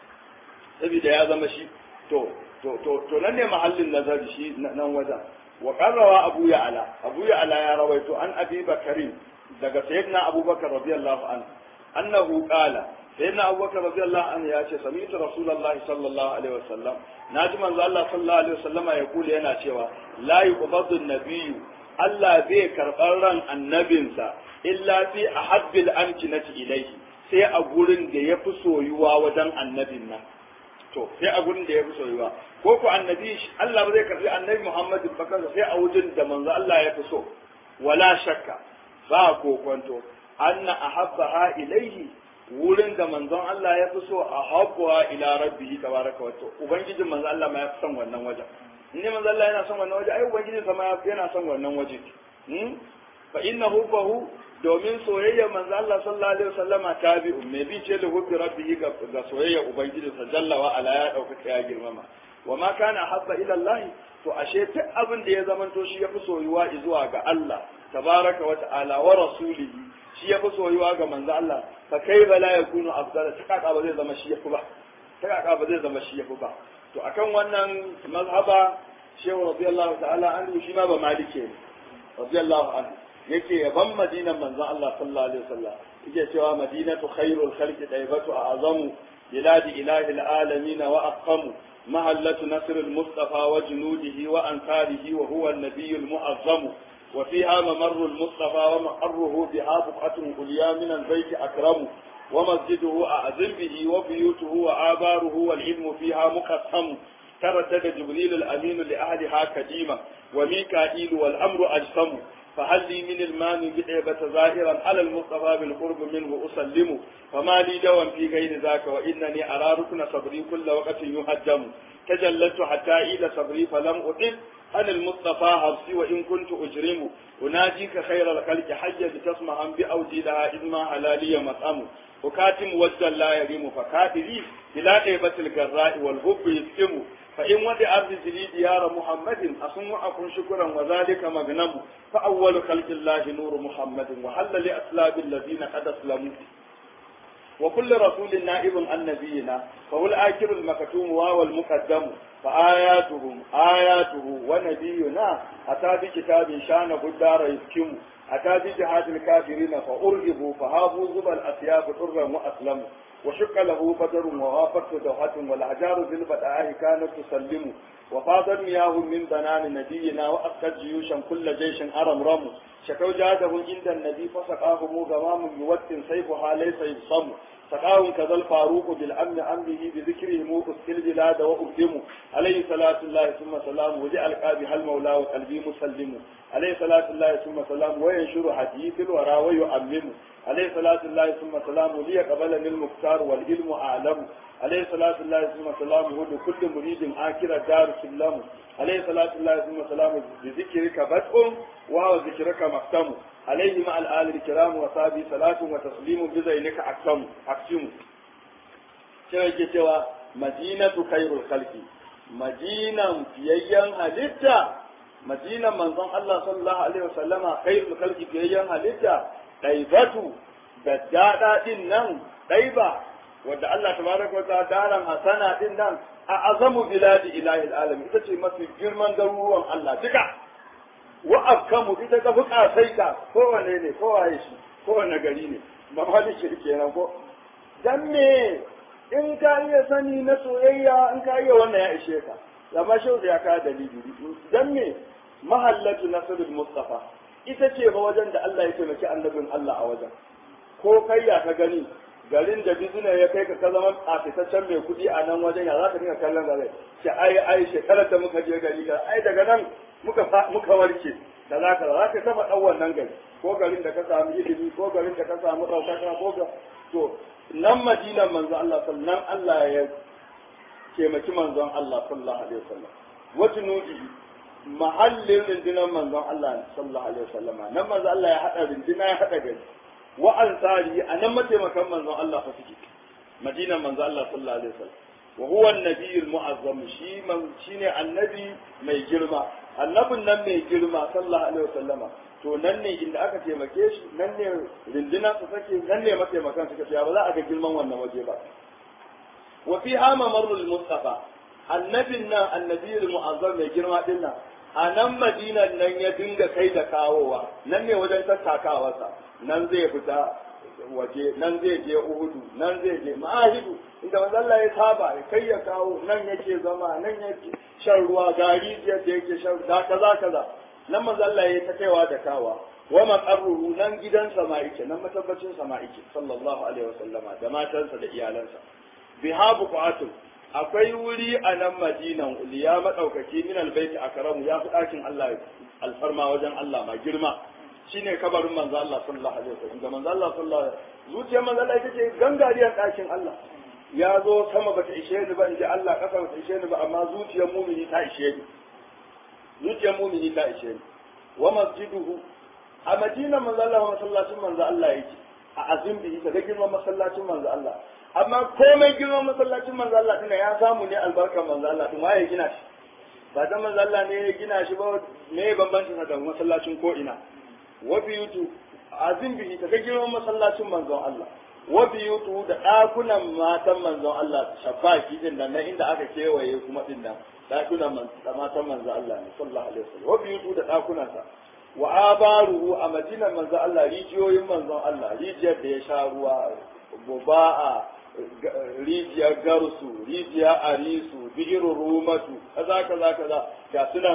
saboda ya zama shi to to to to nan ne mahallin nazari shi nan wajen wa qarrawa abu ya'ala abu ya'ala ya rawaito an abi bakarin daga sayyidina abubakar radiyallahu anhu annahu qala sayyidina abubakar radiyallahu anhu ya ce sami'tu rasulullahi sallallahu alaihi wasallam naji manzo Allah sallallahu alaihi wasallam ya kula yana cewa la yuqbadu an-nabiyyu Allah bai karɓar ran annabinsa illa fi ahabbil amkinati ilayhi sai a gurin da ya fi soyuwa wajen annabin nan to sai a gurin da ya fi soyuwa ko ku annabi Allah ba zai karbi annabi Muhammad bakar sai a wajen da manzo Allah ya fi so wala shakka ba kokonto anna ahabbaha ilayhi wurin da manzon Allah ya fi so a habbuwa ila rabbihi tabaraka wa ta'ala ubangijin manzo Allah ma ya fi son wannan wajen in manzo Allah yana son wannan waje ai ubangijin sa ma yana son wannan waje hmm fa innahu fahu domin soyayya manzo Allah sallallahu alaihi wasallama tabi'un me bi ce da hubbi rabbihi ga soyayya ubangijin sa jalla wa ala ya dauka ya girmama wa ma kana habba ila Allah to ashe duk abin da ya zamanto shi yafi soyuwa zuwa ga Allah tabaraka wa ta'ala wa rasulihi shi yafi soyuwa ga manzo Allah fa kai bala yakunu afdal ta kaka ba zai zama shi yafi ba ta kaka ba zai zama shi yafi ba to akan wannan mazhaba shehu radiyallahu ta'ala anhu shi ma ba malike ne radiyallahu anhu yake yaban madinan manzon Allah sallallahu alaihi wasallam yake cewa madinatu khairul khalqi daibatu a'zamu biladi ilahi alamin wa aqamu mahallatu nasr al-mustafa wa junudihi wa ansarihi wa huwa an-nabiy al-mu'azzam وفيها ممر المصطفى ومقره بها بقعة عليا من البيت أكرم ومسجده أعظم به وبيوته وآباره والعلم فيها مقسم ترتد جبريل الأمين لأهلها كديما وميكائيل والأمر أجسم فهل لي من المان بدعبة ظاهرا على المصطفى بالقرب منه أسلم فما لي دوام في غير ذاك وإنني أرى ركن صبري كل وقت يهجم تجلت حتى إلى صبري فلم أطل أنا المصطفى حفصي وإن كنت أجرم أناجيك خير الخلق حيا لتسمع بأودي لها إذ ما حلالي مطعم وكاتم وجه لا يريم فكاتبي بلا غيبة الجراء والحب يسكم فإن ودع الرجل ديار محمد أصم أكون شكرا وذلك مغنم فأول خلق الله نور محمد وحل لأسلاب الذين قد أسلموا وكل رسول نائب عن نبينا فهو الآخر المكتوم وهو المقدم فآياتهم آياته ونبينا أتى بكتاب شان الدار يسكم أتى بجهاد الكافرين فأرهبوا فهابوا زبا الأسياب حرا وأسلموا وشق له بدر ووافته دوحة والأحجار ذي البدائه كانت تسلم وفاضت مياه من بنان نبينا وأسقت جيوشا كل جيش أرمرم شكوا جادهم عند النبي فسقاهم غمام يوت سيفها ليس يبصم سقاهم كذا الفاروق بالأمن أمره بذكرهم أسكي البلاد وأقدموا عليه صلاة الله ثم سلام وجعل قابها المولى وقلبي مسلم عليه صلاة الله ثم سلام وينشر حديث الورى ويؤمم عليه صلاة الله ثم سلام ليقبلني المختار والعلم أعلم عليه صلاة الله ثم سلامه لكل مريد آخر دار سلم عليه صلاة الله ثم سلامه بذكرك بدء وهو ذكرك مختم عليه مع الآل الكرام وصحبه صلاة وتسليم بزينك أقسم أقسم cewa cewa madinatu khairul khalqi madinan fiyayyen halitta madinan manzon Allah sallallahu alaihi wasallama khairul khalqi fiyayyen halitta daibatu da dada din nan daiba wanda Allah tabaraka wa ta'ala daran hasana din nan a azamu biladi ilahi alamin ita ce mafi girman garuruwan Allah duka wa afkamu ita ta fi kasaita kowane ne kowaye shi kowane gari ne ba ma da shirke kenan ko dan me in ka iya sani na soyayya in ka iya wannan ya ishe ka amma shau da ya ka dalili dan me mahallatu nasrul mustafa ita ce ba wajen da Allah ya taimaki annabin Allah a wajen ko kai ya ka gani garin da bizina ya kai ka ka zama tsafitaccen mai kuɗi a nan wajen ya za ka dinga kallon gare ce ai ai shekarar da muka je gari ga ai daga nan muka muka warke da za ka za ka taba ɗan wannan gari ko garin da ka samu ilimi ko garin da ka samu ɗaukaka ko ga to nan madinan manzo Allah sallan Allah ya taimaki manzon Allah sallallahu alaihi wasallam wata nudi mahallin rundunar manzon Allah sallallahu alaihi wasallam nan manzo Allah ya hada runduna ya hada gari wa ansari a nan mataimakan manzon Allah fa suke madinan manzon Allah sallallahu alaihi wasallam wa huwa an-nabiyul mu'azzam shi man shine annabi mai girma annabin nan mai girma sallallahu alaihi wasallama to nan ne inda aka taimake shi nan ne rinduna su sake nan ne mataimakan suka ce ba za a ga girman wannan waje ba wa fi hama marrul mustafa annabin nan annabiyul mu'azzam mai girma din nan a nan madinan nan ya dinga kai da kawowa nan ne wajen tattakawarsa nan zai fita waje nan zai je uhudu nan zai je ma'ahidu inda manzo Allah ya saba ya kai ya kawo nan yake zama nan yake shan ruwa gari da yake shan da kaza kaza nan manzo Allah ya ta kaiwa da kawa wa maqarruhu nan gidansa ma yake nan matabbacin sa ma yake sallallahu alaihi wasallama da matansa da iyalansa bihabu qatun akwai wuri a nan madinan uliya madaukaki min albayti akramu ya fi dakin Allah alfarma wajen Allah ma girma shine kabarin manzo Allah sallallahu alaihi wasallam da manzo Allah sallallahu alaihi zuciyar manzo Allah ita ce gangariyar dakin Allah ya zo sama bata ishe ni ba in ji Allah kasa bata ishe ni ba amma zuciyar mumini ta ishe ni zuciyar mumini ta ishe ni wa masjiduhu a madina manzo Allah masallacin manzo Allah yake a azim bihi daga girman masallacin manzo Allah amma komai girman masallacin manzo Allah tunda ya samu ne albarkar manzo Allah tun waye gina shi ba dan manzo Allah ne ya gina shi ba me bambancin sa da masallacin ko ina wa biyutu azim bihi daga girman masallacin manzon Allah wa biyutu da dakunan matan manzon Allah shafaki din nan inda aka kewaye kuma din nan dakunan matan manzon Allah ne sallallahu alaihi wasallam wa biyutu da dakunan sa wa abaruhu a madinan manzon Allah rijiyoyin manzon Allah rijiyar da ya sha ruwa buba'a rijiyar garsu rijiyar arisu bi'iru rumatu kaza kaza kaza ga sunan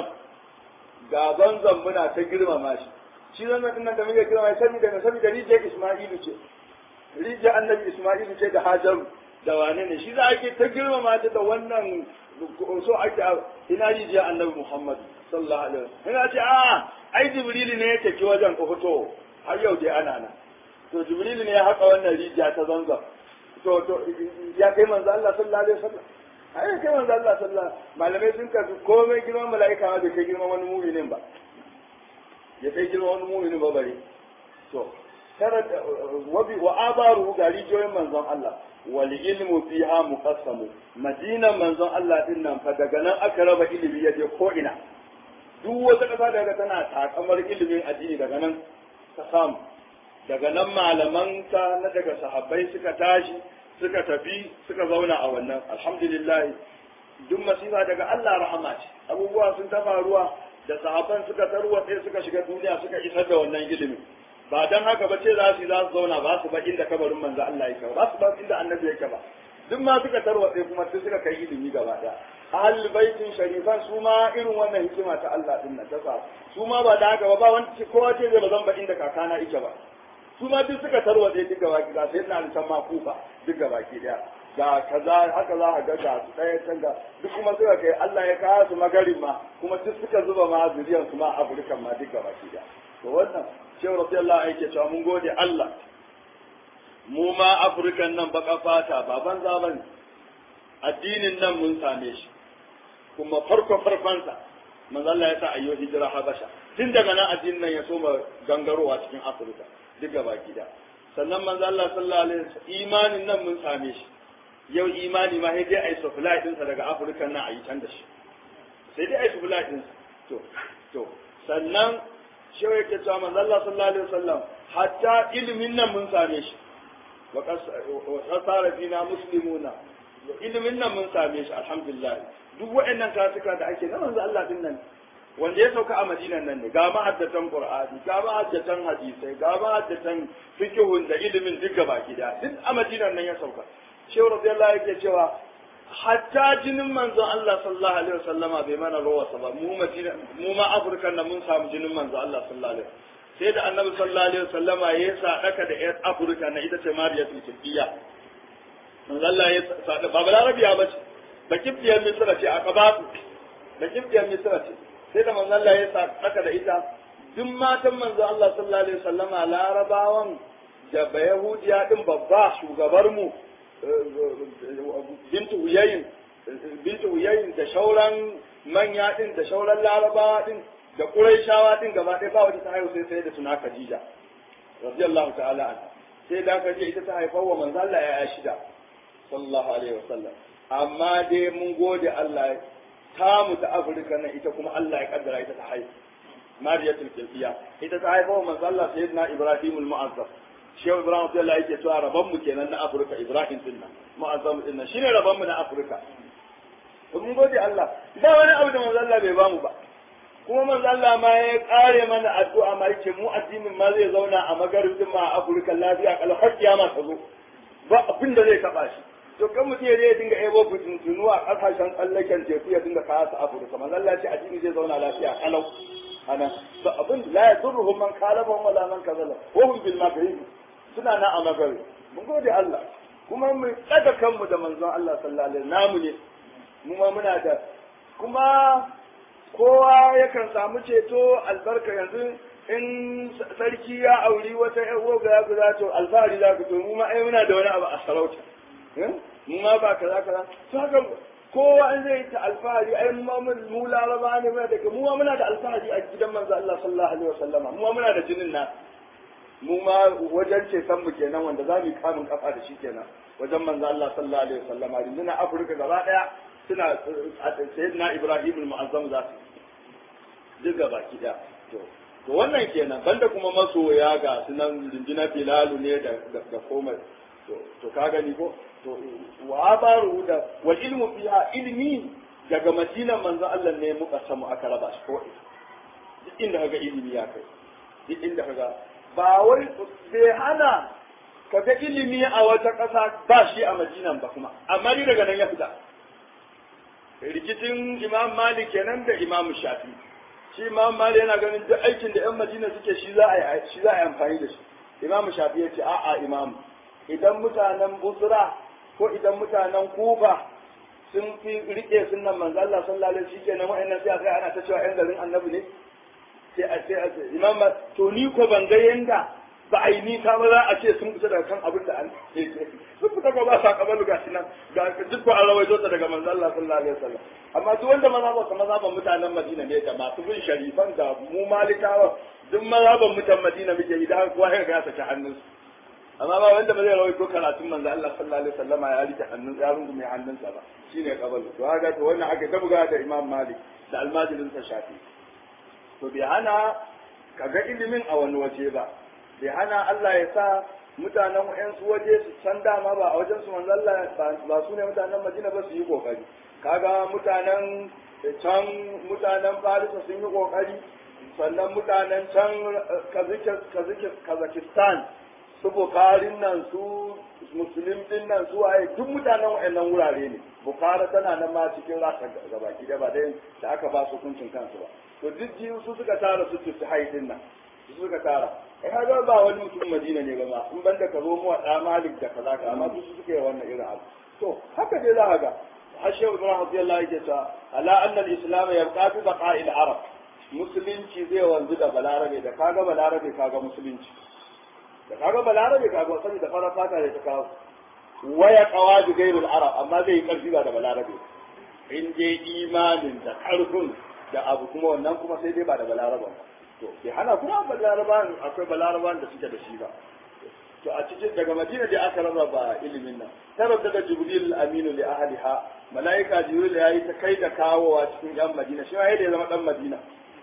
gaban zambuna ta girmama shi shi zan nan da muke girmama shi saboda saboda rijiyar Isma'ilu ce rijiyar annabi Isma'ilu ce da Hajaru da wane ne shi za a ke ta girmama ta da wannan so ake ina rijiyar annabi Muhammad sallallahu alaihi wasallam ina ce a ai Jibrilu ne ya tafi wajen ko fito har yau dai ana nan to Jibrilu ne ya haka wannan rijiya ta zanzan to to ya kai manzo Allah sallallahu alaihi wasallam ai kai manzo Allah sallallahu malamai sun kasu komai girman mala'ika ma bai kai girman wani mu'minin ba ya kai girman wani mu'minin ba bare to tara wabi wa abaru ga rijiyoyin manzon Allah wal ilmu fiha muqassamu madinan manzon Allah din nan fa daga nan aka raba ilimi ya je ko ina duk wata kasa daga tana takamar ilimin addini daga nan ta samu daga nan malaman ta na daga sahabbai suka tashi suka tafi suka zauna a wannan alhamdulillah duk masifa daga Allah rahama ce abubuwa sun ta faruwa da sahabban suka tarwatse suka shiga duniya suka isar da wannan ilimin ba dan haka ba ce za su za su zauna ba su ba inda kabarin manzo Allah yake ba su ba inda annabi yake ba duk ma suka tarwatse kuma sai suka kai ilimi gaba daya ahlul baitin sharifan su ma irin wannan hikima ta Allah din nan ta sa su ma ba da haka ba ba wanda kowa ce zai ba zan ba inda kakana yake ba su ma duk suka tarwatse duk gaba ki sai ina da ma kufa duk gaba ki daya ga kaza haka za a ga ga su ɗaya can ga duk kuma suka kai Allah ya kawo su magarin ma kuma duk suka zuba ma zuriyar su ma Afirka ma duk gaba ki daya to wannan shehu radiyallahu anhu yake cewa mun gode Allah mu ma Afirkan nan baka fata ba banza bane addinin nan mun same shi kuma farko farkonsa manzo Allah ya sa ayyo hijira Habasha tun daga nan addinin nan ya soma gangarowa cikin Afirka duk gaba gida sannan manzo Allah sallallahu alaihi wasallam imanin nan mun same shi yau imani ma sai dai ai supply din sa daga Afirka nan ayi can da shi sai dai ai supply din to to sannan shi yake cewa manzo Allah sallallahu alaihi wasallam hatta ilimin nan mun same shi wa qasara fina muslimuna ilimin nan mun same shi alhamdulillah duk waɗannan kasuka da ake na manzo Allah din nan wanda ya sauka a madinan nan ne ga ma'addatan qur'ani ga ma'addatan hadisai ga ma'addatan fiqhun da ilimin duk gaba gida duk a madinan nan ya sauka shehu radiyallahu yake cewa hatta jinin manzo Allah sallallahu alaihi wasallama bai mana rawa ba mu madina mu ma afirkan nan mun samu jinin manzo Allah sallallahu alaihi sai da annabi sallallahu alaihi wasallama ya sadaka da yar afirka na ita ce mariyatul kibbiya manzo Allah ya sadaka ba balarabiya ba ce ba kibbiyar misra ce a kabatu ba kibbiyar misra ce sai da manzo Allah ya sadaka da ita duk matan manzo Allah sallallahu alaihi wasallama larabawan da ba yahudiya din babba shugabar mu bintu uyayin bintu uyayin da shauran manya din da shauran larabawa din da quraishawa din gaba ɗaya ba wata ta haihu sai sai da suna khadija radiyallahu ta'ala anha sai da khadija ita ta haifar wa manzo Allah ya shida sallallahu alaihi wasallam amma dai mun gode Allah ta mu ta Afirka nan ita kuma Allah ya kaddara ita ta haihu Mariyatul Qibtiyya ita ta haifa wa manzo Allah sayyidina Ibrahimul Mu'azzam Shehu Ibrahim Abdullahi yake cewa rabon mu kenan na Afirka Ibrahim din nan Mu'azzam din nan shine rabon mu na Afirka to mun gode Allah ba wani abu da manzo Allah bai bamu ba kuma manzo Allah ma ya kare mana addu'a ma yake mu addinin ma zai zauna a magaribin ma a Afirka lafiya kala har kiyama ta zo ba abin da zai taba shi to kan mutum ya dinga ebo fitintunu a kasashen tsallaken teku ya dinga kawo su Afirka manzo Allah ya ce addini zai zauna lafiya kalau ana ba abin la yadurruhum man kalabahum wala man kazala wa hum bil maghrib suna na a maghrib mun gode Allah kuma mu daga kanmu da manzon Allah sallallahu alaihi namu ne mu ma muna da kuma kowa yakan samu ceto albarka yanzu in sarki ya auri wata ƴan uwa ya guda to alfahari za ku to mu ma ai muna da wani abu a sarauta mu ma ba kaza kaza to haka kowa an zai ta alfahari ai mu ma mun mu laraba ne muna da mu ma muna da alfahari a gidan manzo Allah sallallahu alaihi wasallama mu ma muna da jinin na mu ma wajen ce san mu kenan wanda za mu kamun kafa da shi kenan wajen manzo Allah sallallahu alaihi wasallama rundunar Afirka gaba daya suna sayyidina Ibrahim al-Mu'azzam za su duk gaba ki da to to wannan kenan banda kuma masoya ga sunan rundunar Bilalu ne da da komai to to ka gani ko to wa baru da wal ilmu fiha ilmi daga madinan manzo Allah ne muka samu aka raba shi ko duk inda kaga ilimi ya kai duk inda kaga ba wai bai hana kaga ilimi a wata ƙasa ba shi a madinan ba kuma amma ni daga nan ya fita rikicin imam malik kenan da imam shafi shi imam malik yana ganin duk aikin da yan madina suke shi za a yi shi za a yi amfani da shi imam shafi ya ce a'a imam idan mutanen busra ko idan mutanen kufa sun fi rike sunan manzo Allah sallallahu alaihi wasallam shikenan wa'annan sai aka ana ta cewa yan garin annabi ne sai a sai a imam to ni ko ban ga yanda ba a yi nisa ba za a ce sun kusa daga kan abin da an sun fita ba ba sa kabalu ga shi nan ga duk ko an rawaito ta daga manzo Allah sallallahu alaihi wasallam amma duk wanda mazhaban ka mazhaban mutanen Madina ne da masu bin sharifan da mu malikawa duk mazhaban mutan Madina muke yi da kowa ya ga ya saki hannunsu amma ba wanda ba zai rawaito karatun manzo Allah sallallahu alaihi wasallam ya rike hannun ya rungume hannunsa ba shine kabalu to haka to wannan aka ta buga da Imam Malik da almajirin sa Shafi to bai hana kaga ilimin a wani waje ba bai hana Allah ya sa mutanen wayansu waje su san dama ba a wajen su manzo Allah ba su ne mutanen Madina ba su yi kokari kaga mutanen can mutanen Farisa sun yi kokari sannan mutanen can Kazakistan su Bukarin nan su Musulun din nan su waye duk mutanen wayannan wurare ne Bukara tana nan ma cikin rasa gabaki da ba dai da aka ba su hukuncin kansu ba to duk jiyu su suka tara su su haidin nan su suka tara ai kaga ba wani mutum Madina ne ba ma in banda ka zo mu da Malik da kaza ka amma su suke wannan irin abu to haka dai za ka ga Hashe Ibrahim radiyallahu anhu ta ala anna al-islam yabqa fi baqa'i al-arab musulunci zai wanzu da balarabe da kaga balarabe kaga musulunci da kaga balarabe kaga sani da fara fata da ta kawo waya qawaji gairul arab amma zai yi karfi ba da balarabe in dai imanin da karfin da abu kuma wannan kuma sai dai ba da balaraban ba to bai hana kuma balaraban akwai balaraban da suke da shi ba to a cikin daga madina da aka rarraba ilimin nan tarar daga jibril aminu li ahliha malaika jibril ya yi ta kai da kawowa cikin yan madina shi ma da ya zama dan madina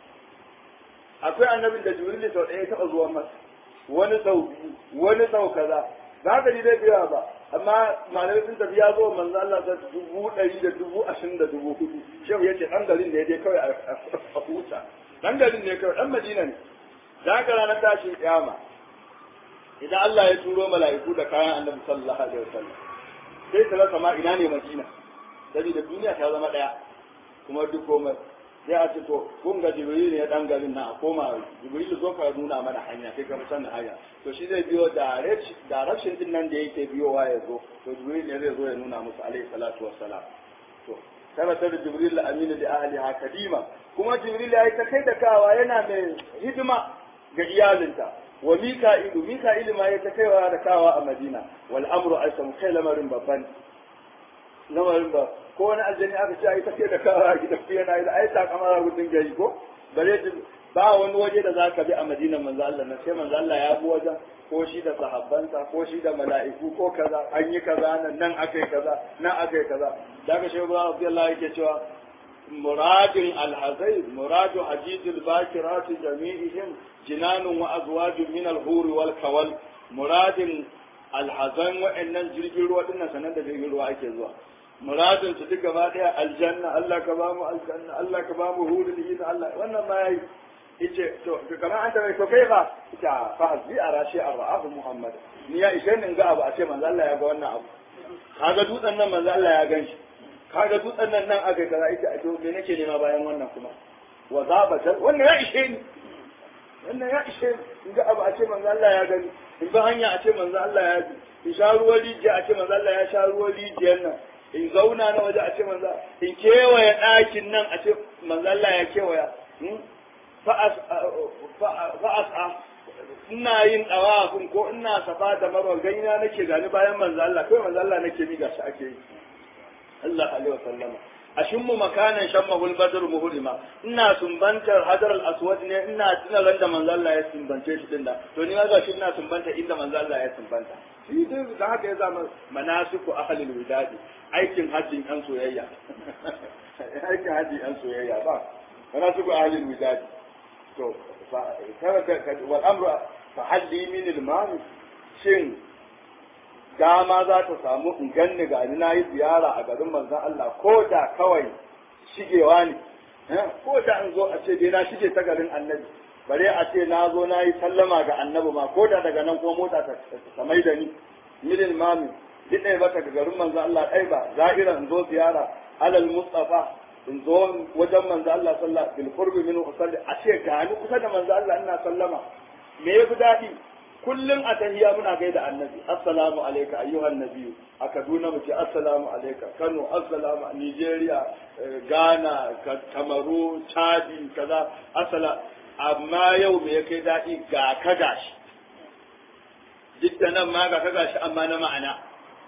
akwai annabin da jibril sau ɗaya taɓa zuwa masa wani sau biyu wani sau kaza za ka ji dai biya ba amma malamai sun tafi ya zo manzo Allah ta dubu ɗari da dubu ashirin da dubu hudu shehu ya ce ɗan garin ne dai kawai a huta ɗan garin ne kawai ɗan madina ne za ka ranar tashin kiyama idan Allah ya turo mala'iku da kayan annabi sallallahu alaihi wasallam sai ta rasa ma ina ne madina saboda duniya ta zama ɗaya kuma duk komai sai a ce to kun ga jibril ne dan garin na a koma jibril zo ka nuna mana hanya kai ka san hanya to shi zai biyo direction din nan da yake biyowa ya zo to jibril ne zai zo ya nuna musu alaihi salatu wassalam to kana da jibril aminu da ahliha kadima kuma jibril ya yi ta kai da kawa yana mai hidima ga iyalinta wa mika'ilu mika'ilu ma ya ta kaiwa da kawa a madina wal amru aisam kai lamarin babban lamarin ba ko wani aljani aka ce ai take da kawa a gidan fiye na yi ai ta kamar gudun gari ko bare ba wani waje da zaka bi a madinan manzo Allah na sai manzo Allah ya bi wajen ko shi da sahabbansa ko shi da mala'iku ko kaza an yi kaza nan nan akai kaza nan akai kaza daga shehu ba Abdullahi yake cewa muradin alhazai muradu hajijil bakirat jami'ihim jinanun wa azwajun min al-huri wal kawal muradin alhazan wa'annan jirgin ruwa dinnan sanan da jirgin ruwa ake zuwa muradin su duk gaba daya aljanna Allah ka ba mu aljanna Allah ka ba mu hurul yin Allah wannan ma yayi yace to kamar an tabai to kai ba ita fa hasbi arashi arra'ahu muhammad ni ya ishe ni ga abu a ce manzo Allah ya ga wannan abu kaga dutsen nan manzo Allah ya ganshi kaga dutsen nan nan aka kaza ita to me nake nema bayan wannan kuma wa zabata wannan ya ishe ni wannan ya ishe ni ga abu a ce manzo Allah ya gani in ba hanya a ce manzo Allah ya ji in sha ruwan rijiya a ce manzo Allah ya sha ruwan rijiyar nan in zauna na waje a ce manzo in kewaye ɗakin nan a ce manzo Allah ya kewaya fa'as ina yin ɗawafin ko ina safa da marwa ganina nake gani bayan manzo Allah kai manzo Allah nake mi gashi ake yi Allah alaihi wasallama ashimmu makanan shammahul badr muhrima ina sumbantar hadar al-aswad ne ina tuna ran da manzo Allah ya sumbance shi din da to ni ma gashi ina sumbanta inda manzo Allah ya sumbanta shi dai da haka ya zama manasiku ahlul widadi aikin hajjin yan soyayya aikin hajjin yan soyayya ba manasiku ahlul widadi to wal amru fa halli min al shin dama za ta samu in ganni ga ni nayi ziyara a garin manzon Allah ko da kawai shigewa ne ko da in zo a ce dai na shige ta garin annabi bare a ce na zo na yi sallama ga annabi ma ko da daga nan ko mota ta mai da ni milin mami duk ɗaya ba ga garin manzon Allah ɗai ba za'ira in zo ziyara alal mustafa in zo wajen manzo Allah sallallahu bil qurbi min usalli a ce ga ni kusa da manzo Allah ina sallama me yafi dadi kullum a tahiya muna gaida annabi assalamu alayka ayyuhan nabiyyu a Kaduna mu ce assalamu alayka Kano assalamu Nigeria Ghana Kamaru Chadi kaza assala amma yau me ya kai dadi ga ka gashi duk da nan ma ga ka gashi amma na ma'ana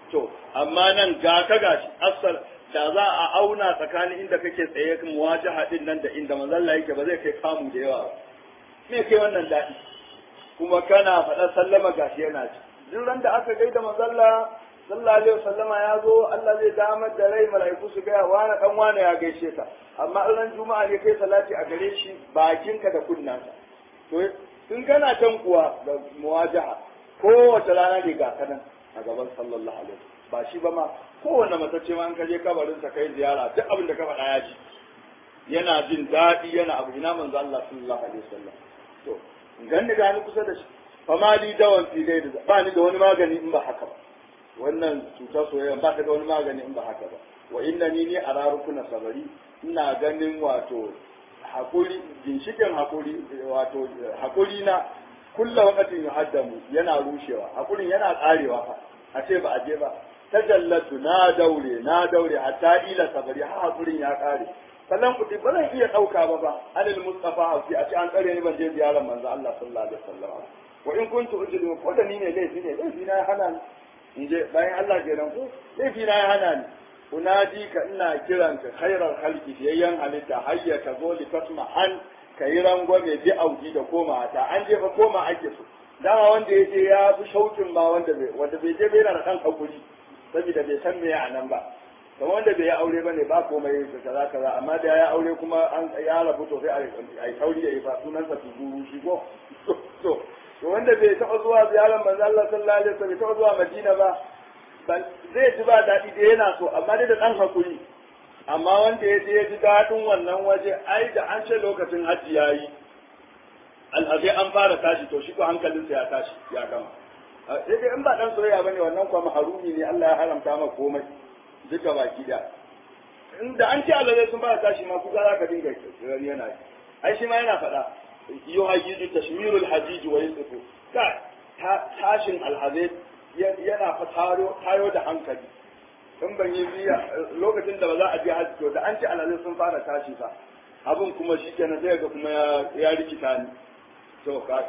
to amma nan ga ka gashi asal da za a auna tsakanin inda kake tsaye muwajaha din nan da inda manzalla yake ba zai kai kamu da yawa ba me kai wannan daɗi kuma kana faɗa sallama gashi yana ci duk ran da aka gaida manzalla sallallahu alaihi wasallama ya zo Allah zai damar da rai mala'iku su gaya wani dan wani ya gaishe ka amma ran juma'a ne kai salati a gare shi bakinka da kunnanka to in kana can kuwa da muwajaha kowace rana ne ga kanan a gaban sallallahu alaihi ba shi ba ma kowanne matacce ma in ka je kabarin sa kai ziyara duk abin da ka faɗa ya ji yana jin daɗi yana abu ina manzo Allah sallallahu alaihi wasallam to ganni ga ni kusa da shi fama li dawan fi dai da ba ni da wani magani in ba haka ba wannan cutar soyayya ba ta da wani magani in ba haka ba wa inna ni ni ararukuna sabari ina ganin wato hakuri ginshikin hakuri wato hakuri na kulla wakatin yuhaddamu yana rushewa hakurin yana karewa fa a ce ba a je ba tajallatu na daure na daure hatta ila sabari ha hakurin ya kare sannan kuti ba zan iya dauka ba ba anil mustafa hausi a ce an tsare ni ban je ziyarar manzo Allah sallallahu alaihi wasallam wa in kuntu ujidu ko da ni ne laifi ne laifi na ya hana ni in je bayan Allah kenan ko laifi na ya hana ni unadi ka ina kiranka khairar halki fiyayyen halitta hayya ka zo li tasma an ka yi rangwame bi auki da koma ta an je fa koma ake so dama wanda ya je ya fi shaukin ma wanda bai wanda bai je bai yana da kan hakuri saboda bai san me a nan ba kamar wanda bai yi aure bane ba komai da kaza kaza amma da ya aure kuma an ya rabu to sai a yi sauri ya yi fa sunansa tuzuru shi ko to to wanda bai taɓa zuwa ziyarar manzo Allah sallallahu alaihi wasallam bai taɓa zuwa Madina ba zai ji ba daɗi da yana so amma dai da ɗan hakuri amma wanda ya je ya ji daɗin wannan waje ai da an ce lokacin hajji ya yi alhazai an fara tashi to shi ko hankalinsa ya tashi ya gama sai dai in ba ɗan soyayya bane wannan kuma maharumi ne Allah ya haramta maka komai duka baki da da an ce alhazai sun fara tashi ma kuka za ka dinga gani yana ai shi ma yana faɗa yuhayyidu tashmirul hajij wa yusifu ka tashin alhazai yana fa tayo da hankali in ban yi biya lokacin da ba za a je hajji to da an ce alhazai sun fara tashi fa abin kuma shi kenan sai ga kuma ya rikita ni to ka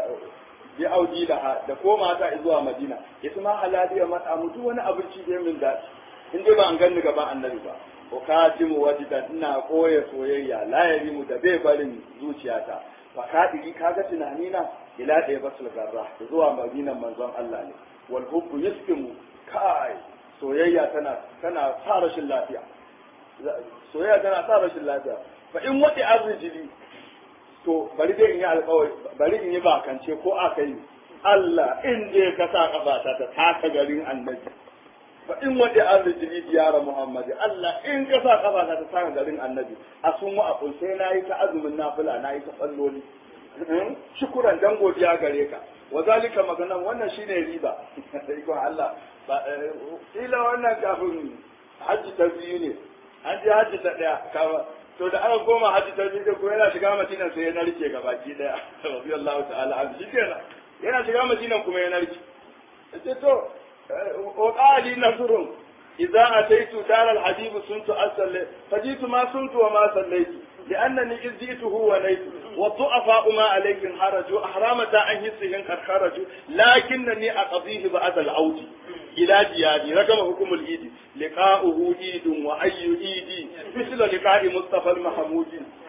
bi auji da da koma ta zuwa madina ita ma halaliya mata mutu wani abinci da min daɗi in dai ba an ganni gaba annabi ba ko katimu wajidan ina koya soyayya la yarimu da bai barin zuciyata fa kadiri kaga tunani na ila ɗaya basul garra zuwa madinan manzon Allah ne wal hubbu yaskimu kai soyayya tana tana sa rashin lafiya soyayya tana sa rashin lafiya fa in wadi arrijili to bari dai in yi alƙawari bari in yi bakance ko aka yi Allah in je ka sa kafata ta taka garin annabi fa in wadi arrijili diyara muhammadi Allah in ka sa kafata ta taka garin annabi a sun wa a sai na yi ta azumin nafila na yi ta tsalloli shukuran dan godiya gare ka wa zalika maganan wannan shine riba ikon Allah ba ila wannan kafin hajji ta biyu ne an je hajji ta daya kawa to da aka koma hajji ta biyu ko yana shiga madina sai ya narke gabaki daya radiyallahu ta'ala an shi kenan yana shiga madina kuma ya narke sai to wa qali nasrun idza ataitu dar al habib suntu asalli fajitu ma suntu wa ma sallaitu لأنني إذ جئته ونيت والضعفاء ما عليهم حرج أحرامة عن حسهم قد خرجوا لكنني أقضيه بعد العود إلى دياري رقم حكم الإيد لقاؤه إيد وأي إيد مثل لقاء مصطفى المحمود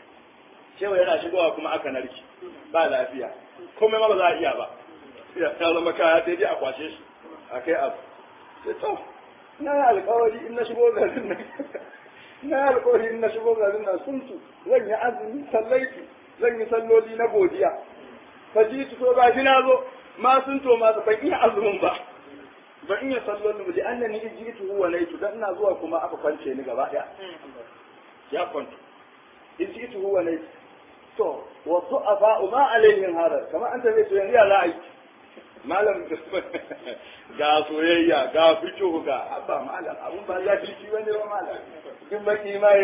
cewa yana shigowa kuma aka narki ba lafiya komai ma ba za a iya ba ya zama kaya sai dai a kwashe shi a kai abu sai to na yi alkawari in na shigo garin nan na yi alkawari in na shigo garin nan suntu zan yi azumi sallaiti zan yi salloli na godiya fajitu to ba shi na zo ma sun to ma ban iya azumin ba ban iya sallolin ba da annani ijitu huwa naitu dan ina zuwa kuma aka kwance ni gaba daya ya kwanta ijitu huwa naitu to wa du'afa ma alaihim harar kamar an tafi to yanzu ya za a yi malam ga soyayya ga fikihu ga abba malam abun ba ya fi shi bane ba malam in baki ma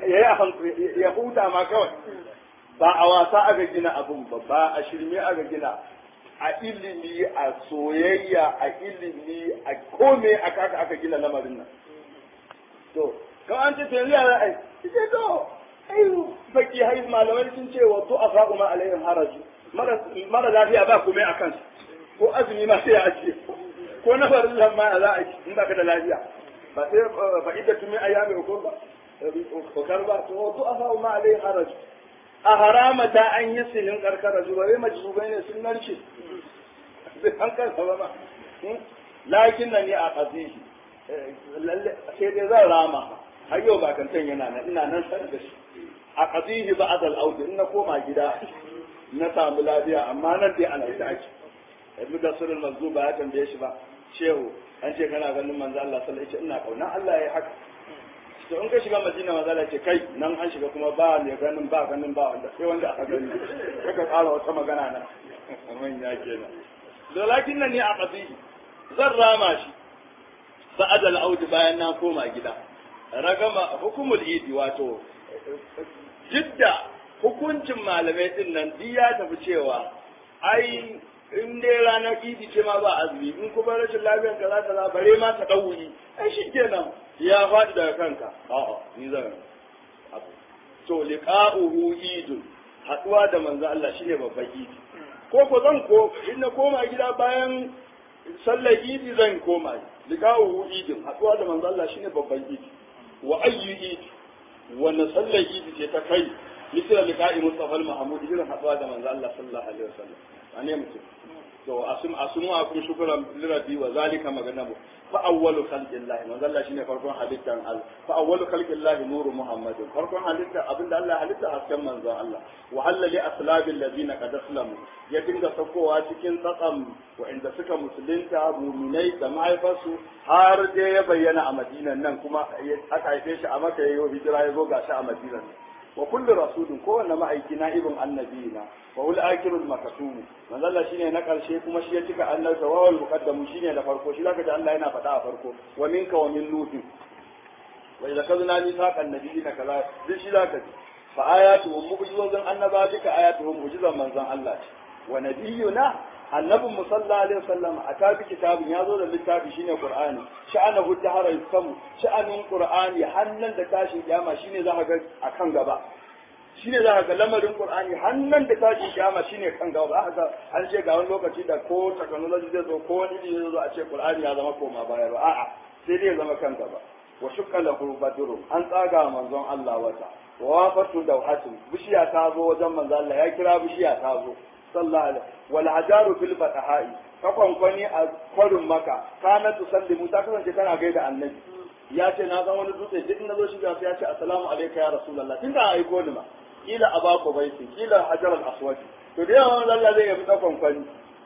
ya huta ma kawai ba a wasa aka gina abun ba ba a shirme aka gina a ilimi a soyayya a ilimi a kome a kaka aka gina lamarin nan to kan an ce yanzu yara ai ce to ai baki hai malamai sun ce wa to afaqu ma alaihim haraju mara lafiya ba komai a kansu ko azumi ma sai a ce ko na farin lamma za a yi in ba ka da lafiya ba sai ba idda tumi ayyami ko ba kokar ba to wato a sa'u ma alai haraj a harama ta an yi sinin karkara zuwa bai majzubai ne sun narke sai an kansa ba ma lakin nan ne a qadihi lalle sai dai zan rama har yau ba kantan yana nan ina nan san da shi a qadihi ba'd al-aud in na koma gida na samu lafiya amma nan dai ana ita ake ibnu dasrul mazzuba ya tambaye shi ba shehu an ce kana ganin manzo Allah sallallahu alaihi wasallam ina kauna Allah ya haka to in ka shiga madina manzo Allah ce kai nan an shiga kuma ba ne ganin ba ganin ba wanda sai wanda aka gani kaka ƙara wata magana nan manya kenan da lakin nan ne a qadihi zan rama shi sa'ad al-aud bayan na koma gida ragama hukumul idi wato jidda hukuncin malamai din nan duk ya tafi cewa ai in dai ranar idi ce ma ba azumi in kuma rashin lafiyar ka za ta za bare ma ta ɗauri ai shi kenan ya faɗi daga kanka a'a ni zan abu to liqa'uhu idun haɗuwa da manzo Allah shine babban idi ko ko zan ko in na koma gida bayan sallar idi zan koma liqa'uhu idun haɗuwa da manzo Allah shine babban idi wa ayyu idi wannan sallar idi ce ta kai misal liqa'i mustafa al-mahmud irin haɗuwa da manzo Allah sallallahu alaihi wasallam ane mutum to asum asumu akum shukran lirabi wa zalika maganabu fa awwalu khalqillah manzo Allah shine farkon halittan Allah fa awwalu khalqillah nuru muhammad farkon halitta abinda Allah halitta hasken manzo Allah wa halla li aslabil ladina qad aslamu ya dinga sakowa cikin tsatsam inda suka musulunta muminai da mahaifarsu har dai ya bayyana a madinan nan kuma aka haife shi a maka yayi hijira ya zo gashi a madinan wa kullu rasulin kowanne ma'aiki na ibn annabiyina wa ul akirul makatum manzo Allah shine na karshe kuma shi ya cika annabta wa wal muqaddamu shine da farko shi zaka ji Allah yana faɗa a farko wa minka wa min nuh wa idza kadna mithaqan nabiyina kaza duk shi zaka ji fa ayatuhum mu'jizatun annaba duka ayatuhum mu'jizan manzon Allah wa nabiyuna annabin mu sallallahu alaihi wasallam a tabi kitabun ya zo da littafi shine qur'ani sha'anahu dahara yasamu sha'anin qur'ani hannan da tashin kiyama shine za ka ga akan gaba shine za ka ga lamarin qur'ani hannan da tashin kiyama shine kan gaba za ka ga an ce ga wani lokaci da ko technology zai zo ko wani zai zo a ce qur'ani ya zama koma baya ba a'a sai dai ya zama kan gaba wa shukka lahu badru an tsaga manzon Allah wata wa wafatu dawhatun bishiya ta zo wajen manzon Allah ya kira bishiya ta zo sallallahu alaihi wal hajaru fil fataha'i ka kwankwani a kwarin maka kana tusallimu ta kasance tana gaida annabi ya ce na san wani dutse duk na zo shiga sai ya ce assalamu alayka ya rasulullah tun da aiko ni ma kila abako baiti kila hajar al aswad to da yawan Allah zai yabi tsakon kwani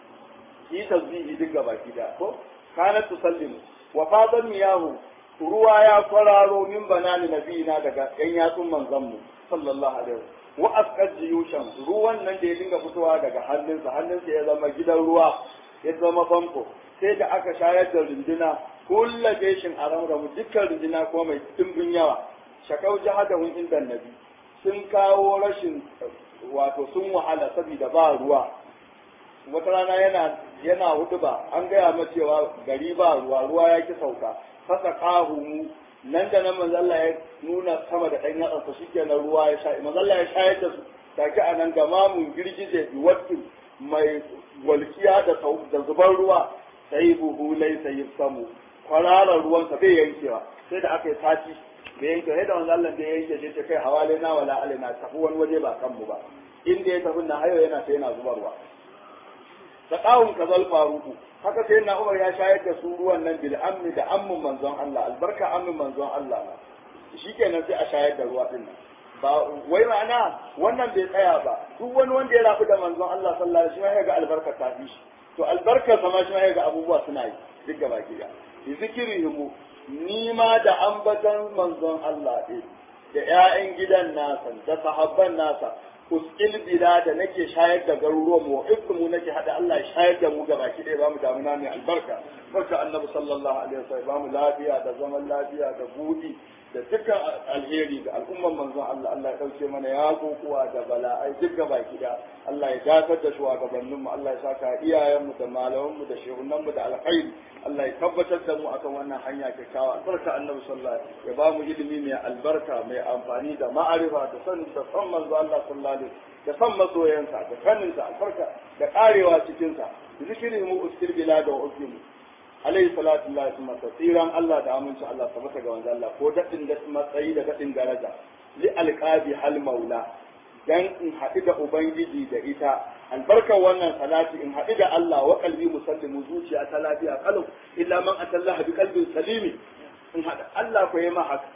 yi tasbihi duk gaba ki da ko kana tusallimu wa fadan miyahu ruwa ya kwararo min banani nabiyina daga yan yatsun manzon mu sallallahu alaihi wasallam wa asqat jiyushan ruwan nan da ya dinga fitowa daga hannunsa hannunsa ya zama gidan ruwa ya zama famfo sai da aka shayar da runduna kulla jeshin a ramramu dukkan runduna ko mai dimbin yawa shakau jihadahun inda nabi sun kawo rashin wato sun wahala saboda ba ruwa wata rana yana yana hudu ba an gaya ma cewa gari ba ruwa ruwa ya ki sauka fasa kahu nan da nan manzo Allah ya nuna sama da ɗan yatsa shikenan ruwa ya sha manzo Allah ya shayar da su take a nan gama mun girgije bi wattin mai walkiya da da zubar ruwa sai buhu lai sai samu kwararar ruwan sa bai yankewa sai da aka yi sati bai yanke sai da manzo Allah da ya yanke sai kai hawale na wala alaina tafi wani waje ba kanmu ba inda ya tafi na hayo yana sai yana zubarwa da kawun kazal faruku haka sai na umar ya shayar da su ruwan nan bil amni da ammun manzon Allah albarka ammin manzon Allah na shikenan sai a shayar da ruwa din nan ba wai ma'ana wannan bai tsaya ba duk wani wanda ya rafu da manzon Allah sallallahu alaihi wasallam ya ga albarka ta fi shi to albarkar sama shi ya ga abubuwa suna yi duk gaba ki da zikirihimu ni ma da ambatan manzon Allah ɗin da ƴaƴan gidan nasa da sahabban nasa uskil bila da nake shayar da garuruwan mu mu nake hada Allah ya shayar da mu ga baki ɗaya ba mu damuna mai albarka barka annabi sallallahu alaihi wasallam ba mu lafiya da zaman lafiya da budi da dukkan alheri ga al'umman manzon Allah Allah ya dauke mana ya kokuwa da bala'ai duk ga baki da Allah ya dakatar da shugabannin mu Allah ya saka iyayen mu da malaman mu da shehunan mu da alkhairi Allah ya tabbatar da mu akan wannan hanya kyakkyawa albarka annabi sallallahu alaihi wasallam ya ba mu ilimi mai albarka mai amfani da ma'arifa da sanin da san manzo Allah sallallahu alaihi da san masoyansa da sanin sa albarka da karewa cikin sa zikiri mu uskil bila da ukimu alaihi salatu lillahi kuma tsiran Allah da aminci Allah tabbata ga manzo Allah ko dadin da matsayi da dadin daraja li alqabi hal maula dan in haɗu da ubangiji da ita albarkar wannan salati in haɗu da Allah wa qalbi musallimu zuciya ta lafiya kalau illa man atallaha bi qalbin salimi in haɗu Allah ko yi ma haka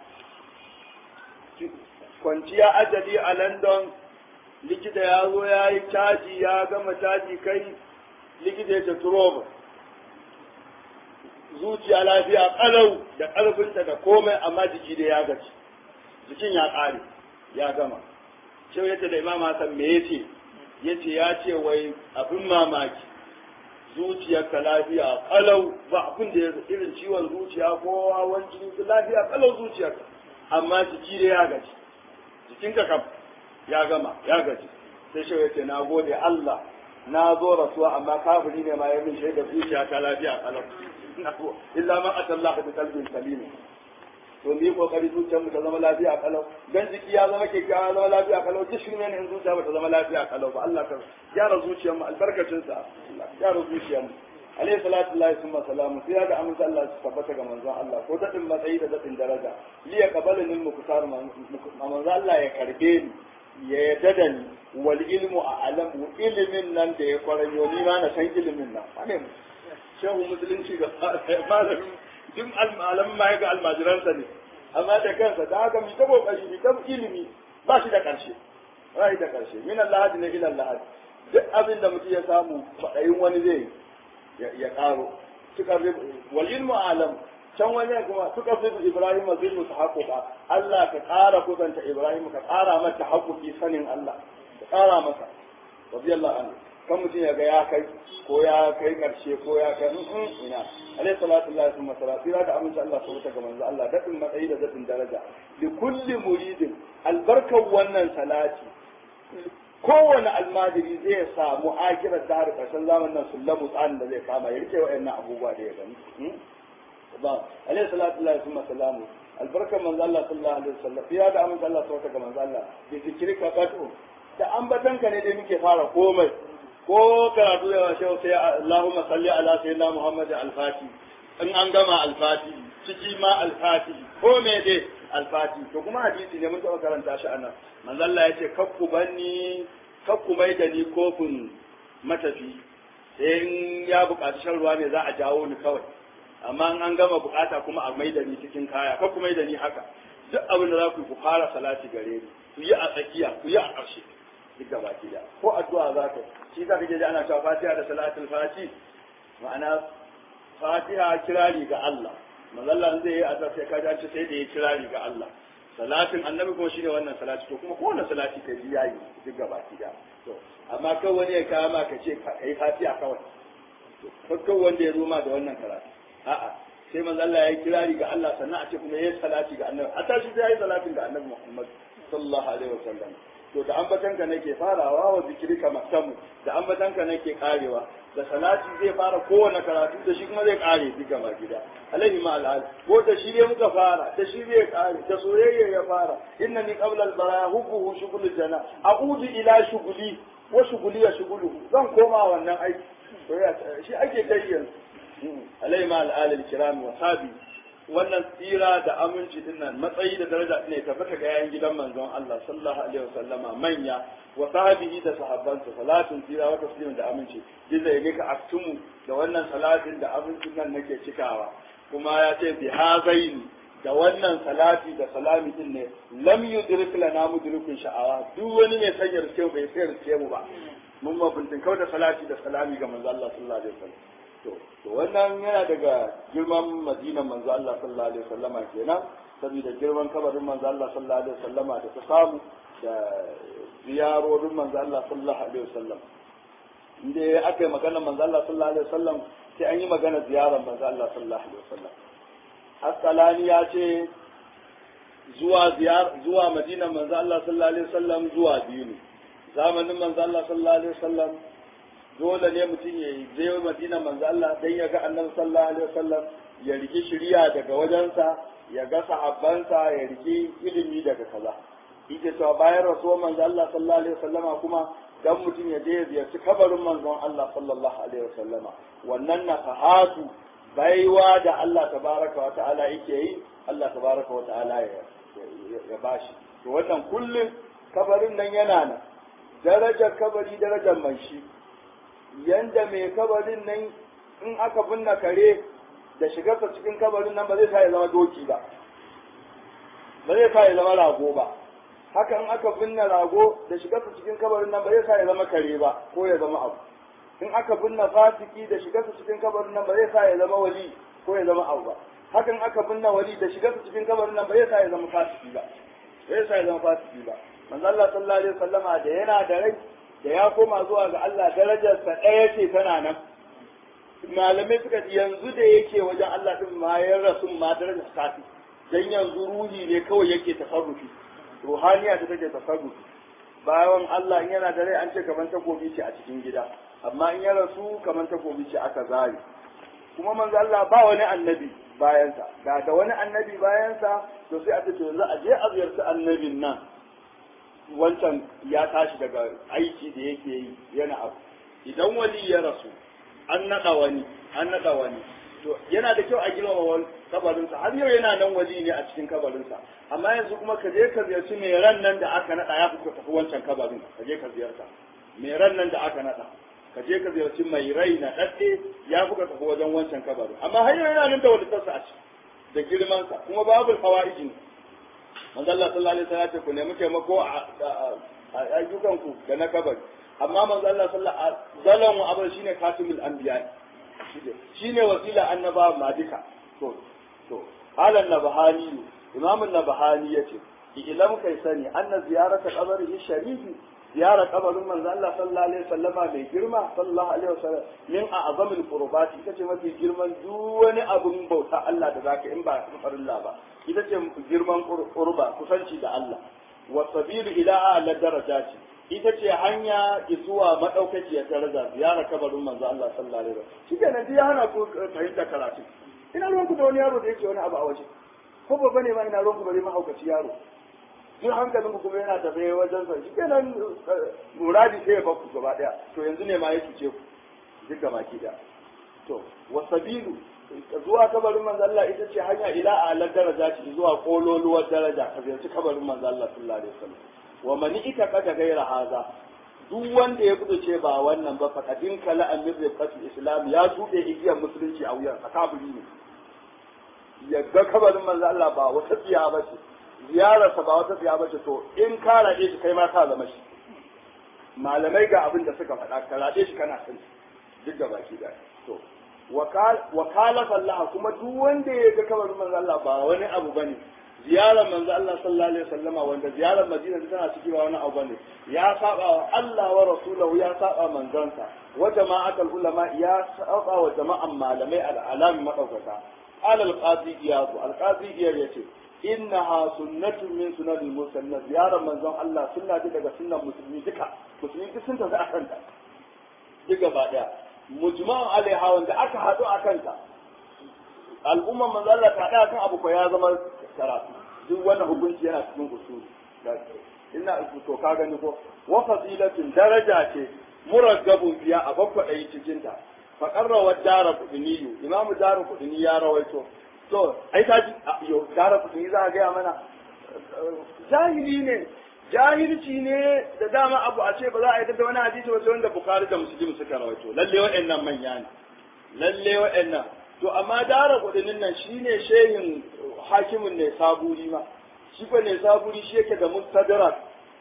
kwanciya ajali a London likita ya zo ya yi caji ya gama caji kai likita ya ce turoba zuciya lafiya kalau da ƙarfinta da komai amma jiki da ya gaci jikin ya ƙare ya gama shi yace da imam Hassan me yace yace ya ce wai abin mamaki zuciyarka lafiya kalau ba abin da ya irin ciwon zuciya ko hawan jini lafiya kalau zuciyarka amma jiki da ya gaci jikinka kam ya gama ya gaji sai shi yace na gode Allah na zo rasuwa amma kafiri ne ma ya min shaida zuciya ta lafiya kalau illa ma atallahu bi qalbin salim to ni kokari zuciyar mu ta zama lafiya kalau dan jiki ya zama kyakkyawa zama lafiya kalau duk shi ne in zuciya ba ta zama lafiya kalau ba Allah ka gyara zuciyar mu albarkacin sa Allah gyara zuciyar mu alayhi salatu lillahi summa salamu sai ga amince Allah su tabbata ga manzon Allah ko dadin matsayi da dadin daraja li ya kabalani mukutar manzon Allah ya karbe ni ya yadda da ni wal ilmu a alamu ilimin nan da ya kwaranyo ni ma na san ilimin nan wane shehu musulunci ga malamin duk malamin ma ga almajiransa ne amma da kansa da haka mi ta kokari mi ta ilimi ba shi da karshe ba shi da karshe min Allah ne ila Allah duk abin da mutum ya samu fadayin wani zai ya karo suka wal ilmu alam can wani kuma suka fi Ibrahim zai musu haƙuƙa Allah ka ƙara kusanta Ibrahim ka ƙara mata haƙuƙi sanin Allah ka ƙara masa radiyallahu anhu kan mutum ya ga ya kai ko ya kai karshe ko ya kai ina alaihi salatu lillahi summa salatu da amince Allah subhanahu ga manzo Allah dadin matsayi da dadin daraja li kulli muridin albarkan wannan salati kowane almajiri zai samu akirar da har karshen zamanin nan sullamu tsarin da zai kama ya rike wa'annan abubuwa da ya gani ba alaihi salatu lillahi summa salamu albarkan manzo Allah sallallahu alaihi wasallam ya da amince Allah subhanahu ga manzo Allah bi zikrika qatu da ambatanka ne dai muke fara komai ko karatu da washe sai Allahumma salli ala sayyidina Muhammad al-Fati in an gama al-Fati ciki ma al-Fati ko me dai al-Fati to kuma hadisi ne mun taɓa karanta shi anan manzo Allah ya ce kakku banni kakku mai da ni kofin matafi sai in ya buƙaci shan ruwa ne za a jawo ni kawai amma in an gama buƙata kuma a mai da ni cikin kaya kakku mai da ni haka duk abin da za ku yi ku fara salati gare ni ku yi a tsakiya ku yi a ƙarshe duk gaba ki da ko addu'a za ka shi za ka je ana cewa fatiha da salatul fati ma'ana fatiha kirari ga Allah mazalla zai yi azar sai ka ji sai da ya kirari ga Allah salatin annabi kuma shine wannan salati to kuma kowane salati kai yayi duk gaba ki da to amma kan wani ya kama ka ce ka yi fatiha kawai to kan wanda ya zo ma da wannan karatu a'a sai manzo Allah ya yi kirari ga Allah sannan a ce kuma yayi salati ga annabi hatta shi sai ya yi salatin ga annabi Muhammad sallallahu alaihi wasallam to da ambatanka nake farawa wa zikirka maktamu da ambatanka nake karewa da salati zai fara kowane karatu da shi kuma zai kare duka ba gida alaihi ma al'al ko da shi ne muka fara da shi zai kare da soyayya ya fara inna ni qabla al baraya hubbuhu shughul jana a'udu ila shughuli wa shughuli ya shughuluhu zan koma wannan aiki soyayya shi ake kai yanzu alaihi ma al'al al kiram wa sabi wannan tsira da aminci din nan matsayi da daraja ne tabbata ga yayin gidan manzon Allah sallallahu alaihi wasallama manya wa sahabihi da sahabbansa salatun tsira wa taslimin da aminci dinda yake ka aktumu da wannan salatin da amincin nan nake cikawa kuma ya ce bi hazaini da wannan salati da salami din ne lam yudrik lana mudrikun sha'awa duk wani mai sanya rike bai sai rike mu ba mun mafintin kawai da salati da salami ga manzon Allah sallallahu alaihi wasallam to to wannan yana daga girman madinan manzo Allah sallallahu alaihi wasallama kenan saboda girman kabarin manzo Allah sallallahu alaihi wasallama da ta samu da ziyarorin manzo Allah sallallahu alaihi wasallam inda aka yi magana manzo Allah sallallahu alaihi wasallam sai an yi magana ziyarar manzo Allah sallallahu alaihi wasallam Asqalani ya ce zuwa ziyar zuwa madinan manzo Allah sallallahu alaihi wasallam zuwa biyu ne zamanin manzo Allah sallallahu alaihi wasallam dole ne mutum ya je madina manzo Allah dan ya ga annabi sallallahu alaihi wasallam ya riki shiriya daga wajensa ya ga sahabbansa ya riki ilimi daga kaza yake cewa bayan rasuwar manzo Allah sallallahu alaihi wasallama kuma dan mutum ya je ya ziyarci kabarin manzon Allah sallallahu alaihi wasallama wannan nafahatu baiwa da Allah tabaraka wa ta'ala yake yi Allah tabaraka wa ta'ala ya ya bashi to wannan kullum kabarin nan yana nan darajar kabari darajar mai shi yanda mai kabarin nan in aka binne kare da shigarsa cikin kabarin nan ba zai sa ya zama doki ba ba zai sa ya zama rago ba haka in aka binne rago da shigarsa cikin kabarin nan ba zai sa ya zama kare ba ko ya zama abu in aka binne fasiki da shigarsa cikin kabarin nan ba zai sa ya zama wali ko ya zama abu ba hakan aka binne wali da shigarsa cikin kabarin nan ba zai sa ya zama fasiki ba ba zai sa ya zama fasiki ba manzo Allah sallallahu alaihi wasallama da yana da rai da ya koma zuwa ga Allah darajarsa ɗaya ce tana nan malamai suka ce yanzu da yake wajen Allah din ma ya rasu ma darajar sati dan yanzu ruhi ne kawai yake tasarrufi ruhaniya ta take tasarrufi bayan Allah in yana da rai an ce kamar takobi ce a cikin gida amma in ya rasu kamar takobi ce aka zare kuma manzo Allah ba wani annabi bayansa da da wani annabi bayansa to sai a ce yanzu a je a ziyarci annabin nan wancan ya tashi daga aiki da yake yi yana abu idan wali ya rasu an naɗa wani an naɗa wani to yana da kyau a girmama wani kabarinsa har yau yana nan wali ne a cikin kabarinsa amma yanzu kuma ka je ka ziyarci mai ran nan da aka naɗa ya fi ka tafi wancan kabarin ka je ka ziyarta mai ran nan da aka naɗa ka je ka ziyarci mai rai na ɗaɗɗe ya fi ka tafi wajen wancan kabarin amma har yau yana nan da wadatarsa a ciki da girmansa kuma babu hawa'iji ne manzo Allah sallallahu alaihi wasallam ya ce ku nemi taimako a ayyukanku da na kabari amma manzo Allah sallallahu alaihi wasallam wa abin shine katimul anbiya shine wasila annaba ma duka to to halan nabahani imam an-nabahani yace ilam kai sani anna ziyarata qabrihi sharifi ziyara kabarin manzo Allah sallallahu alaihi wasallama mai girma sallallahu alaihi wasallam min a'zamil qurbati ita ce mafi girman duk wani abun bauta Allah da zaka in ba farilla ba ita ce girman qurba kusanci da Allah wa sabilu ila a'la darajati ita ce hanya zuwa madaukakiyar daraja ziyara kabarin manzo Allah sallallahu alaihi wasallam shi kenan dai hana ku fahimta karatu ina ruwan ku da wani yaro da yake wani abu a waje ko babba ne ma ina ruwan ku bari mahaukaci yaro duk hankalin kuma yana tafe wajen sa shi kenan muradi sai ya bakku gaba daya to yanzu ne ma ya cuce ku duk gaba ki daya to wasabilu zuwa kabarin manzo Allah ita ce hanya ila ala daraja ce zuwa kololuwar daraja ka ziyarci kabarin manzo Allah sallallahu alaihi wasallam wa man ita kada gaira haza duk wanda ya ce ba wannan ba fa kadin kala amir rifatul islam ya tuɗe igiyar musulunci a wuyan kaburi ne yadda kabarin manzo Allah ba wata tsiya ba ce ziyararsa ba wata tsiya ba ce to in ka raɗe shi kai ma ka zama shi malamai ga abin da suka faɗa ka raɗe shi kana sani duk da baki da to wakala Allah kuma duk wanda ya ga kabarin manzo Allah ba wani abu bane ziyarar manzo Allah sallallahu alaihi wasallama wanda ziyarar Madina tana ciki ba wani abu bane ya saba wa Allah wa rasulahu ya saba manzansa wa jama'atul ulama ya saba wa jama'an malamai al'alam madaukaka قال القاضي إياد القاضي إياد يتي إنها سنة من سنن المسلمين زيارة من زون الله سنة دي daga sunnan musulmi duka musulmi duk sun tafi akan ta duka ba daya mujma'un alaiha wanda aka hadu akan ta al'umma manzo Allah ta hada kan abu ko ya zama karatu duk wannan hukunci yana cikin usuli ina to ka gani ko wa fadilatun daraja ce muraggabun biya a bakwa dai cikin ta faƙarrawar dara kudiniyu imamu dara kudini ya rawaito to ai ta ji yo dara kudini za a gaya mana jahili ne jahilci ne da dama abu a ce ba za a yi da wani hadisi wasu wanda bukari da muslim suka rawaito lalle waɗannan manya ne lalle waɗannan to amma dara kudinin nan shine shehin hakimin ne saburi ma shi ko ne saburi shi yake da mustadrak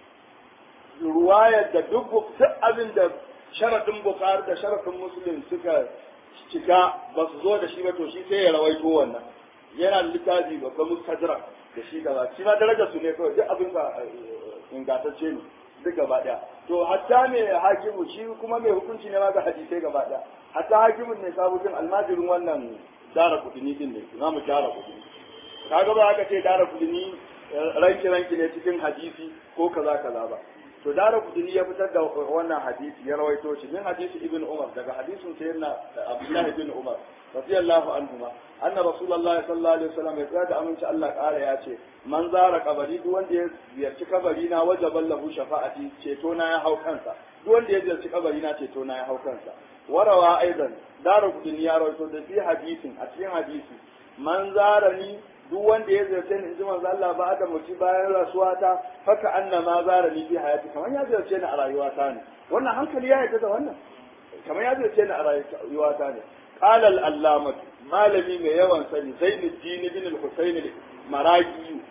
ruwayar da duk duk abin da sharadin bukari da sharadin muslim suka cika ba su zo da shi ba to shi sai ya rawaito wannan yana da littafi babban mustadrak da shi gaba shi ma darajar su ne kawai duk abin ka ingantacce ne duk gaba daya to hatta mai hakimu shi kuma mai hukunci ne ma ga hadisai gaba daya hatta hakimin ne sabujin almajirin wannan dara kudini din ne imamu dara kudini kaga ba aka ce dara kudini ranki ranki ne cikin hadisi ko kaza kaza ba to dara kudini ya fitar da wannan hadisi ya rawaito shi min hadisi ibn umar daga hadisin sayyidina abdullah ibn umar radiyallahu anhuma anna rasulullah sallallahu alaihi wasallam ya tsaya da aminci Allah kara ya ce man zara kabari duk wanda ya ziyarci kabari na wajaban lahu shafa'ati ceto na ya hau kansa duk wanda ya ziyarci kabari na ceto na ya hau kansa warawa aidan dara kudin ya rawaito da fi hadisin a cikin hadisi man zarani duk wanda ya ziyarce ni inji manzo Allah ba da mutu bayan rasuwata haka annama zarani fi hayati kamar ya ziyarce ni a rayuwata ne wannan hankali ya yarda da wannan kamar ya ziyarce ni a rayuwata ne qala al allamah malami mai yawan sani zainuddin ibn al-husayn al-maragi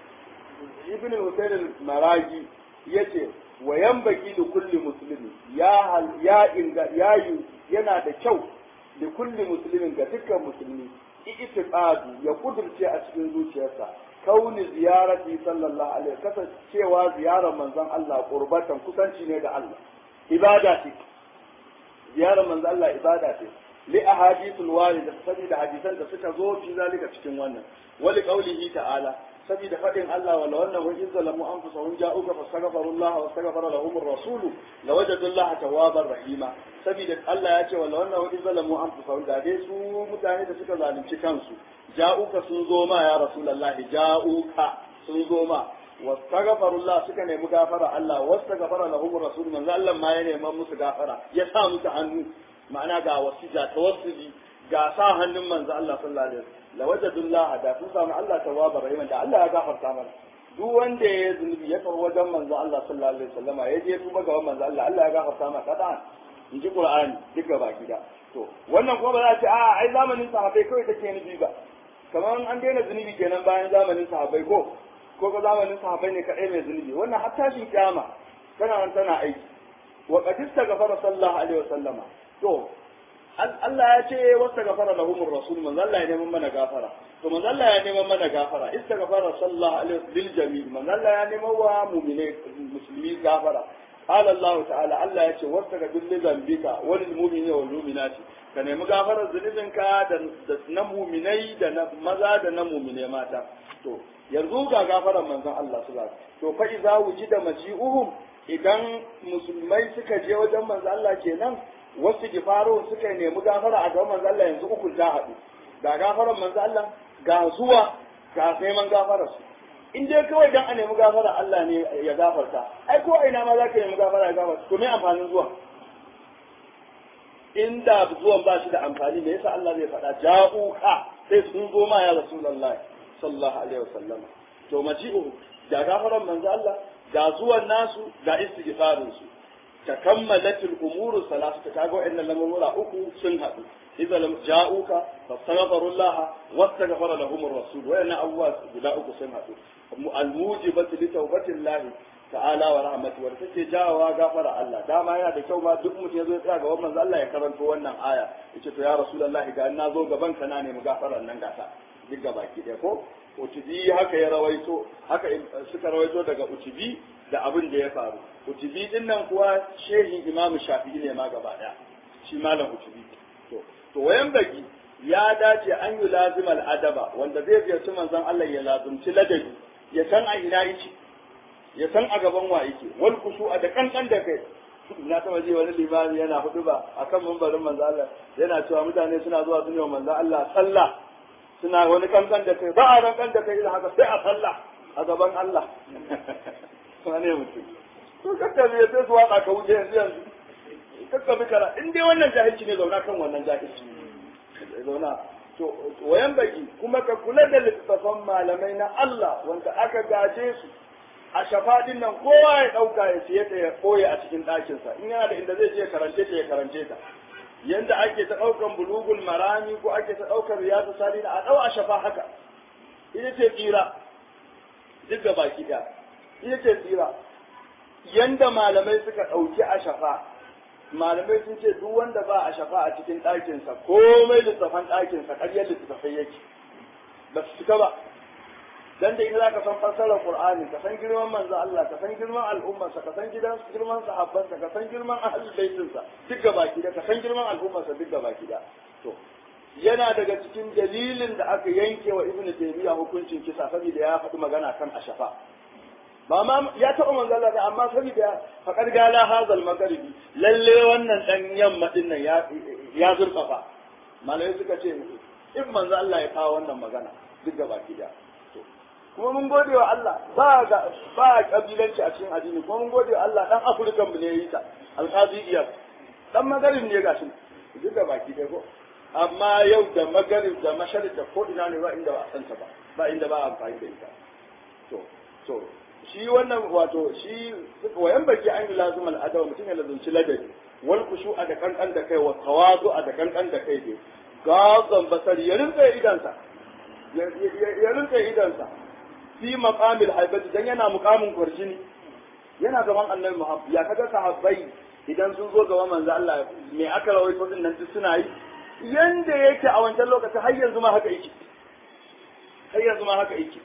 ibn al-husayn al-maragi yace wa yanbaghi li kulli muslimin ya ya inga ya yana da kyau li kulli muslimin ga dukkan musulmi itiqadu ya kudurce a cikin zuciyarsa kauni ziyarati sallallahu alaihi wasallam cewa ziyarar manzon Allah qurbatan kusanci ne da Allah ibada ce ziyarar manzon Allah ibada ce li ahadithul warida saboda hadisan da suka zo fi zalika cikin wannan wali qaulihi ta'ala saboda faɗin Allah wala wannan wa in zalamu anfusahum ja'uka fastaghfirullah wa astaghfara lahum ar-rasul lawajadullaha tawwabar rahima saboda Allah ya ce wala wannan wa in zalamu anfusahum da dai su mutane da suka zalunci kansu ja'uka sun zo ma ya rasulullahi ja'uka sun zo ma wastaghfirullah suka nemi gafara Allah wastaghfara lahum ar-rasul manzo Allah ma ya neman musu gafara ya sa musu hannu ma'ana ga wasija tawassuli ga sa hannun manzo Allah sallallahu alaihi wasallam lawajadullah da sun samu Allah tawwabar rahim da Allah ya gafarta mana duk wanda ya zunubi ya far wajen manzo Allah sallallahu alaihi wasallama ya je tuba gaban manzo Allah Allah ya gafarta masa kada in ji Qur'ani duka baki da to wannan kuma ba za a ce a ai zamanin sahabbai kawai take nufi ba kamar an daina zunubi kenan bayan zamanin sahabbai ko ko ga zamanin sahabbai ne kadai mai zunubi wannan har tashin kiyama tana nan tana aiki wa qad istaghfara sallallahu alaihi wasallama to Allah ya ce wasta gafara lahumur rasul manzo Allah ya neman mana gafara to manzo Allah ya neman mana gafara istaghfara sallallahu alaihi lil jami' manzo Allah ya neman wa mu'mine musulmi gafara qala Allah ta'ala Allah ya ce wasta gafir li zambika wal mu'minina wal mu'minati ka nemi gafarar zunubinka da na mu'minai da na maza da na mu'mine mata to yanzu ga gafarar manzon Allah sallallahu alaihi to fa iza wujida maji'uhum idan musulmai suka je wajen manzo Allah kenan wasu gifaro suka nemi gafara a gaban manzo Allah yanzu uku ta haɗu ga gafaran manzo Allah ga zuwa ga neman gafarar su in dai kawai dan a nemi gafara Allah ne ya gafarta ai ko ina ma za ka nemi gafara ya gafarta to me amfanin zuwa inda zuwan ba shi da amfani me yasa Allah zai faɗa ja'uka sai sun zo ma ya rasulullah sallallahu alaihi wasallam to maji'u ga gafaran manzo Allah ga zuwan nasu ga istighfarin su تكملت الامور الثلاثه كاغو ان الامور uku sun hadu idza lam ja'uka fastaghfiru Allah wastaghfara lahum ar-rasul wa inna awwa guda uku sun hadu al-mujibatu li tawbati Allah ta'ala wa rahmatu wa take jawa gafara Allah dama yana da kyau ma duk mutum yazo ya tsaya gaban manzo Allah ya karanto wannan aya yace to ya rasulullahi ga na zo gaban ka na nemi gafaran nan gata duk gabaki ɗaya ko utubi haka ya rawaito haka suka rawaito daga utubi da abin da ya faru utubi din nan kuwa shehin imam shafi'i ne ma gaba daya shi malam utubi to to wayan baki ya dace an yi lazimal adaba wanda zai ziyarci manzon Allah ya lazumci ladabi ya san a ina yake ya san a gaban wa yake wal a da kankan da kai na taba ji wani limami yana hudu ba akan mambarin manzon Allah yana cewa mutane suna zuwa su ne wa manzon Allah sallah suna wani kankan da kai ba a rankan da kai idan haka sai a sallah a gaban Allah wane mutum to kakka ne sai su waka ka wuce yanzu yanzu kakka bi kara in dai wannan jahilci ne zauna kan wannan jahilci zauna to wayan baki kuma ka kula da littattafan malamai na Allah wanda aka gaje su a shafadin nan kowa ya dauka ya siye ta ya koye a cikin ɗakinsa in yana da inda zai je karance ta ya karance ta yanda ake ta ɗaukan bulugul marami ko ake ta ɗaukar riyadu salina a ɗau a shafa haka ita ce tsira duk da baki ɗaya ita ce tsira yanda malamai suka ɗauki a shafa malamai sun ce duk wanda ba a shafa a cikin ɗakinsa komai littafan ɗakinsa ƙaryar littafai yake ba su cika ba dan da ita zaka san fassarar Qur'ani ka san girman manzo Allah ka san girman al'ummarsa ka san gidan girman sahabbansa ka san girman ahlul baitinsa duk gaba da ka san girman al'ummarsa duk gaba da to yana daga cikin dalilin da aka yanke wa ibnu taymiya hukuncin kisa saboda ya faɗi magana kan ashafa ba ma ya taɓa manzo Allah da amma saboda faqad gala hazal magharibi lalle wannan dan yamma din nan ya ya zurfafa malai suka ce in manzo Allah ya kawo wannan magana duk gaba da kuma mun gode wa Allah ba ga ba kabilanci a cikin addini kuma mun gode wa Allah dan Afirka mu ne yi ta alqazi iyar dan magarin ne gashi duk da baki dai ko amma yau da magarib da masharib da ko ina ne ba inda ba a santa ba ba inda ba a amfani da ita to to shi wannan wato shi wayan baki an yi lazum al'adawa mutum ya lazumci ladabi wal kushu a da kankan da kai wa tawazu a da kankan da kai ne gazan basari ya rinka idansa ya rinka idansa fi maqamil haibati dan yana muqamin kwarjini yana gaban annabi Muhammad ya kaga sahabbai idan sun zo gaban manzo Allah me aka rawaito din nan duk suna yi yanda yake a wancan lokacin har yanzu ma haka yake har yanzu ma haka yake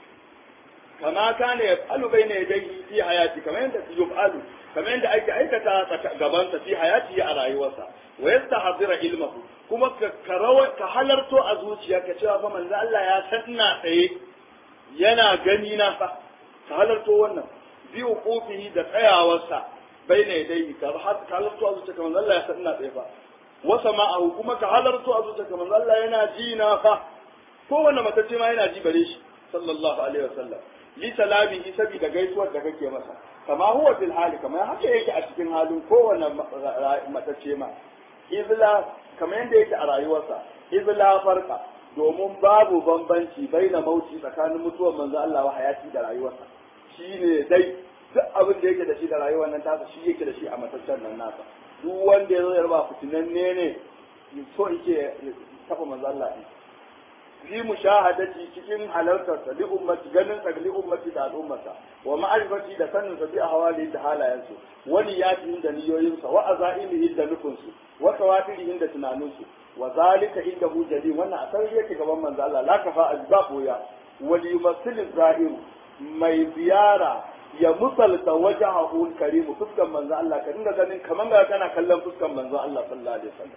kama kana ya falu bayna yadayhi fi hayati kamar yanda yufalu kamar yanda ake aikata gaban sa fi hayati a rayuwarsa wa yastahzira ilmahu kuma ka ka halarto a zuciya ka cewa fa manzo Allah ya san ina tsaye yana gani na fa ka halarto wannan bi wuqufihi da tsayawarsa bayna yadayhi ka halarto a zuciya kamar Allah ya san ina tsaye fa wa sama'ahu kuma ka halarto a zuciya kamar Allah yana ji na fa kowanne matacce ma yana ji bare shi sallallahu alaihi wasallam li salamihi saboda gaisuwar da kake masa kama huwa fil hali kama haka yake a cikin halin kowanne matacce ma izla kamar yadda yake a rayuwarsa izla farka domin babu bambanci baina mauti tsakanin mutuwar manzo Allah wa hayati da rayuwarsa shine dai duk abin da yake da shi da rayuwar nan tasa shi yake da shi a mataccen nan nasa duk wanda ya zo ya raba fitinanne ne so yake tafa manzo Allah ne fi mushahadati cikin halartar sa li ummati ganin sa li ummati da al'ummata wa ma'rifati da sanin sa bi ahwali da halayensu wa niyatihin da niyoyin sa wa azaimihi da nufin su wa tawafirihin da tunanin su wa zalika indahu jali wannan a sarri yake gaban manzo Allah la kafa azba boya wa li yumassil zahiru mai ziyara ya musalta wajahu karimu fuskan manzo Allah ka dinga ganin kaman ga kana kallon fuskan manzo Allah sallallahu alaihi wasallam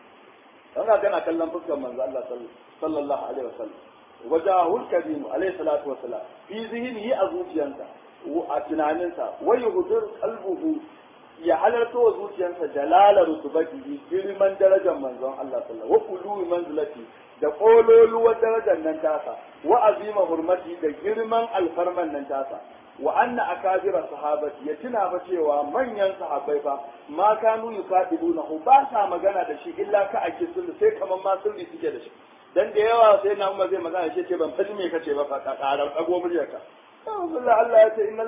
kana kana kallon fuskan manzo Allah sallallahu alaihi wasallam wajahul karim alaihi salatu wasalam fi zihnihi a zuciyansa a tunaninsa wa yuhdur qalbuhu ya halarta wa zuciyarsa jalala rutubatihi girman darajar manzon Allah sallallahu wa qulubi manzilati da kololuwar darajar nan tasa wa azima hurmati da girman alfarman nan tasa wa anna akabira sahabati ya tuna ba cewa manyan sahabbai fa ma kanu yukadibunahu ba sa magana da shi illa ka ake sulhu sai kaman ma sulhi suke da shi dan da yawa sai na umma zai magana shi ce ban faɗi me kace ba fa ka karar dago muryarka Allah Allah ya ce innal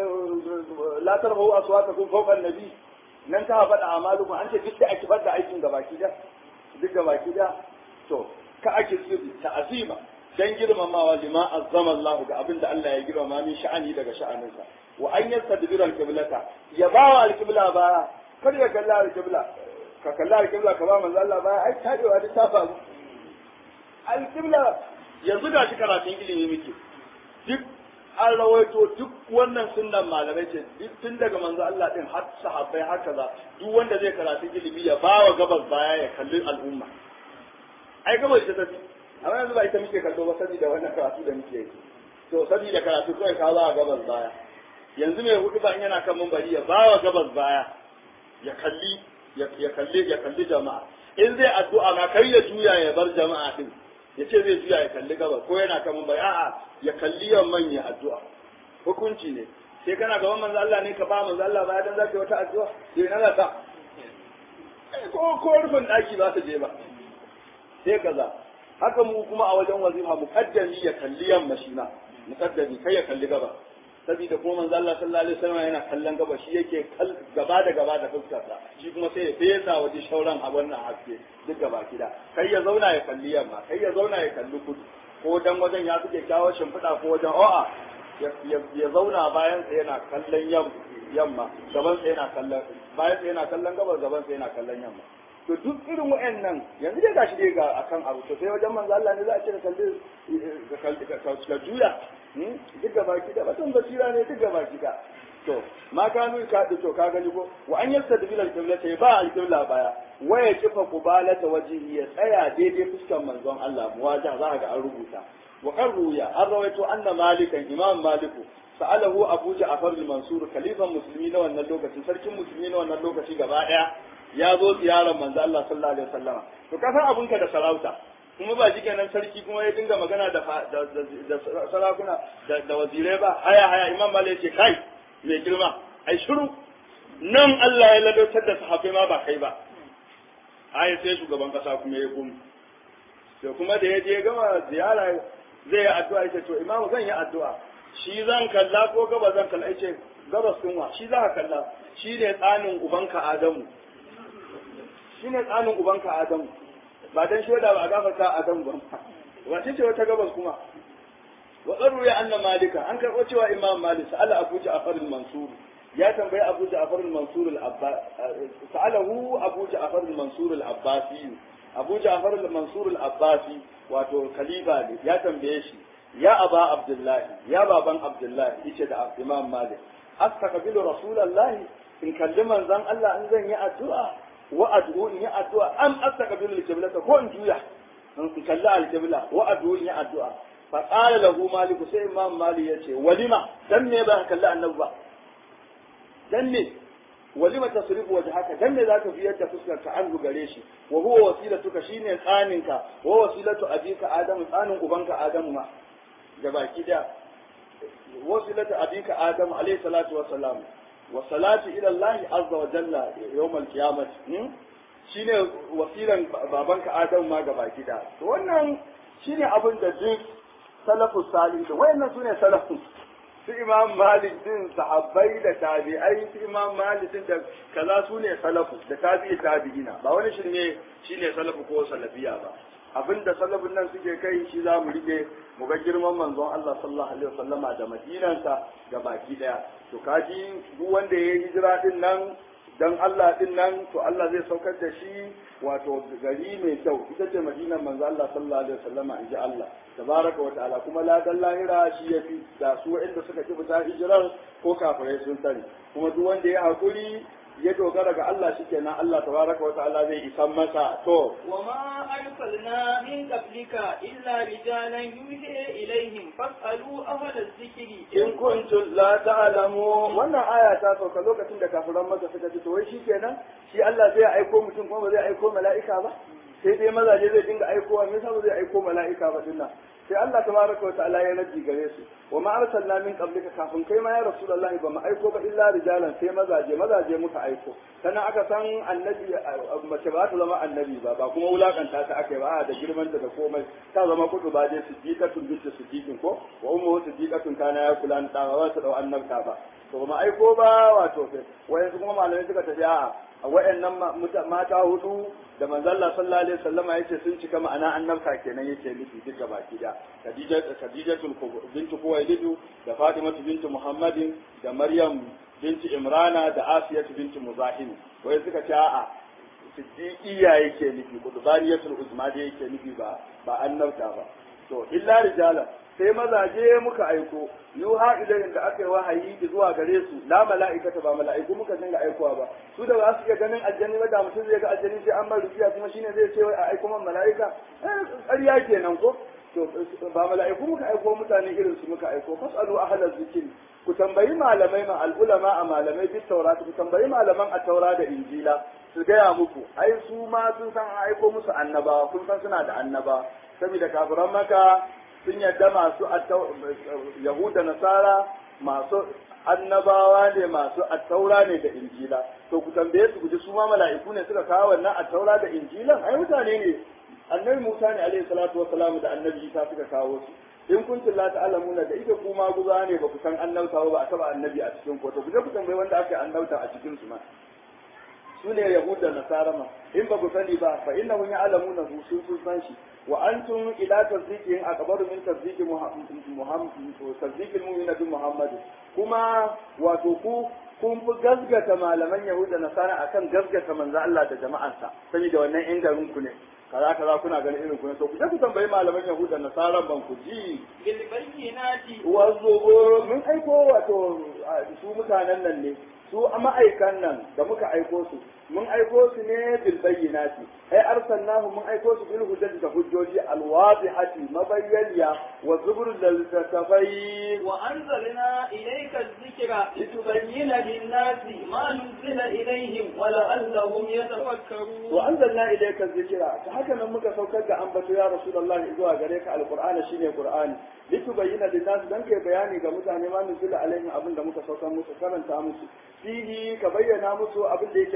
la tarhu aswatakum fawqa an-nabi nan ta faɗa amalukum an ce duk da ake da aikin gabaki da duk gabaki da to ka ake sulhu ta'azima dan girmamawa lima azzama Allah ga abinda Allah ya girmama min sha'ani daga sha'aninsa wa an yastadbira al-qiblata ya bawa al-qibla baya kar ya kalla al-qibla ka kalla al-qibla ka ba manzo Allah baya ai tadewa da ta faru al-qibla yanzu da shi karatun ilimi muke duk an rawaito duk wannan sunnan malamai ce duk tun daga manzo Allah din har sahabbai haka za duk wanda zai karatu ilimi ya bawa gabas baya ya kalli al'umma ai gabas ta tafi amma yanzu ba ita muke kallo ba saboda wannan karatu da muke yi to saboda karatu kawai ka za a gabas baya yanzu mai hudu ba in yana kan mambari ya bawa gabas baya ya kalli ya kalli ya kalli jama'a in zai addu'a ma kai ya juya ya bar jama'a din ya ce zai juya ya kalli gabas ko yana kan mambari a'a ya kalli yamman ya addu'a hukunci ne sai kana gaban manzo Allah ne ka ba manzo Allah baya dan zaka yi wata addu'a sai na za ta ko ko rufin daki ba ta je ba sai kaza haka mu kuma a wajen wazifa muqaddami ya kalli yamma shi ma muqaddami kai ya kalli gaba saboda kuma manzo Allah sallallahu alaihi wasallam yana kallon gaba shi yake gaba da gaba da fuskarsa shi kuma sai ya fesa waje shauran a wannan haske duk gaba kida kai ya zauna ya kalli yamma kai ya zauna ya kalli kudu ko dan wajen ya suke kawo shimfiɗa ko wajen a'a ya zauna bayan sa yana kallon yamma gaban sa yana kallon bayan sa yana kallon gaba gaban sa yana kallon yamma to duk irin wa'annan yanzu dai gashi dai ga akan abu to sai wajen manzo Allah ne za a ce ka kalli ka juya duk gaba ki da batun basira ne duk gaba ki da to ma kanu ka to ka gani ko wa an yasta da bilal kibla sai ba al-qibla baya waya kifa kubalata wajihi ya tsaya daidai fuskar manzon Allah muwaja za ga an rubuta wa kan ruya an rawaito anna malikan imam maliku sa'alahu abu ja'far al-mansur khalifan musulmi na wannan lokacin sarkin musulmi na wannan lokaci gaba daya ya zo ziyarar manzo Allah sallallahu alaihi wasallam to ka san abunka da sarauta kuma ba shi kenan sarki kuma ya dinga magana da da sarakuna da wazirai ba haya haya imam malik yace kai mai girma ai shiru nan Allah ya ladautar da sahabbai ma ba kai ba ai sai shugaban kasa kuma ya gum to kuma da ya je gama ziyara zai yi addu'a yace to imamu zan yi addu'a shi zan kalla ko gaba zan kalla yace gabas kunwa shi za ka kalla shi ne tsanin ubanka Adamu shi ne tsanin ubanka Adamu ba dan shoda ba a gafarta Adamu ba wace ce wata gabas kuma wa qaru ya anna malika an karɓo cewa imam malik sa'ala abu ja'far al-mansur ya tambayi abu ja'far al-mansur al-abbas sa'alahu abu ja'far al-mansur al-abbasi abu ja'far al-mansur al-abbasi wato khalifa ne ya tambaye shi ya aba abdullahi ya baban abdullahi yace da imam malik astaqbilu rasulullahi in kalli manzon Allah in zan yi addu'a wa ad'u in yi addu'a am astaqbilu al-qiblata ko in juya in kalli al-qibla wa ad'u in yi addu'a fa qala lahu malik sai imam malik yace walima dan me ba kalli annabi ba dan me walima tasrifu wajhaka dan me zaka biyar da fuskar ka an gare shi wa huwa wasilatuka shine tsaninka wa wasilatu abika adamu tsanin ubanka adamu ma da baki da wasilatu abika adamu alayhi salatu wa salam wa salatu ila allah azza wa jalla yawm al-qiyamah shine wasilan babanka adamu ma ga baki da to wannan shine abin da duk salafus salih da wayannan sune salafus su imam malik din sahabbai da tabi'ai su imam malik din da kaza su ne salafu da tabi'i tabi'ina ba wani shirme shine salafu ko salafiya ba abinda salafin nan suke kai shi za mu rike mu ga girman manzon Allah sallallahu alaihi wasallama da madinansa ga baki daya to kaji duk wanda ya yi hijira din nan dan Allah din nan to Allah zai saukar da shi wato gari mai kyau ita ce madinar manzo Allah sallallahu alaihi wasallama inji Allah tabaraka wa ta'ala kuma ladan lahira shi yafi da su inda suka ci fita hijirar ko kafirai sun sani kuma duk wanda ya hakuri ya dogara ga Allah shikenan Allah tabaraka wa ta'ala zai isan masa to وما أرسلنا من قبلك إلا رجالا يوحي إليهم فاسألوا أهل الذكر in kuntum la ta'lamu wannan aya ta sauka lokacin da kafiran maka suka ce to wai shikenan shi Allah zai aiko mutum kuma ba zai aiko mala'ika ba sai dai mazaje zai dinga aikowa me yasa ba zai aiko mala'ika ba dinnan sai Allah tabaraka wa ta'ala ya raddi gare su wa ma arsalna min qablika kafin kai ma ya rasulullahi ba mu aiko ba illa rijalan sai mazaje mazaje muka aiko sannan aka san annabi mace ba ta zama annabi ba ba kuma wulakanta ta aka yi ba da girman da komai ta zama kudu ba dai siddiqatun bintu siddiqin ko wa ummu siddiqatun kana ya kula da ba ta dau annabta ba to ba aiko ba wato sai wayansu kuma malamai suka tafi a'a a wayannan mata hudu da manzon Allah sallallahu alaihi wasallama yace sun cika ma'ana annabta kenan yake nufi duka baki da Khadija Khadijatul bintu Khuwaylid da Fatima bintu Muhammadin da Maryam bintu Imrana da Asiya bintu Muzahim wai suka ce a'a siddiqiya yake nufi kudbaniyatul uzma da yake nufi ba ba annabta ba to illa rijala sai mazaje muka aiko yuha ilayhim da aka yi wahayi zuwa gare su la mala'ikata ba mala'iku muka dinga aikowa ba su da ba su iya ganin aljanni ba da mutum zai ga aljanni sai an mar rufiya kuma shine zai ce wai a aiko man mala'ika ƙarya kenan ko to ba mala'iku muka aiko mutane irin su muka aiko fasalu ahlaz zikri ku tambayi malamai ma al'ulama a malamai bit taurata ku tambayi malaman a taura da injila su gaya muku ai su ma sun san an aiko musu annabawa kun san suna da annaba saboda kafiran maka sun yadda masu yahuda nasara masu annabawa ne masu attaura ne da injila to ku tambaye su guji su ma mala'iku ne suka kawo wannan attaura da injilan ai mutane ne annabi Musa ne alaihi salatu wassalam da annabi Isa suka kawo su in kuntum la ta'lamuna da ita kuma guza ne ba ku san annabta ba a taba annabi a cikin ko to ku je ku tambayi wanda aka yi annabta a cikin su ma su ne yahuda nasara ma in ba ku sani ba fa innahu ya'lamuna hu sun sun san shi wa antum ila tasdiqin akbaru min tasdiqi muhammad tasdiqil mu'mina bi muhammad kuma wato ku kun fi gasgata malaman yahuda nasara akan gasgata manzo Allah da jama'arsa saboda wannan in garin ku ne kaza kaza kuna ganin irin ku ne to ku je ku tambayi malaman yahuda nasara ban ku ji بالبينات wazo mun aiko wato su mutanen nan ne su a ma'aikan nan da muka aiko su mun aiko su ne bil bayyinati ai arsalnahu mun aiko su bil hujjati da hujjoji al wadihati mabayyaniya wa zubur dal tafai وأنزلنا إليك الذكر لتبين للناس ما نزل إليهم ولعلهم يتفكرون wa anzalna ilayka dhikra ta haka nan muka saukar da ambato ya rasulullahi zuwa gare ka alqur'ani shine qur'ani litubayyana linnas dan kai bayani ga mutane ma nuzila alaihim abin da muka saukar musu karanta musu fihi ka bayyana musu abin da yake cikin sa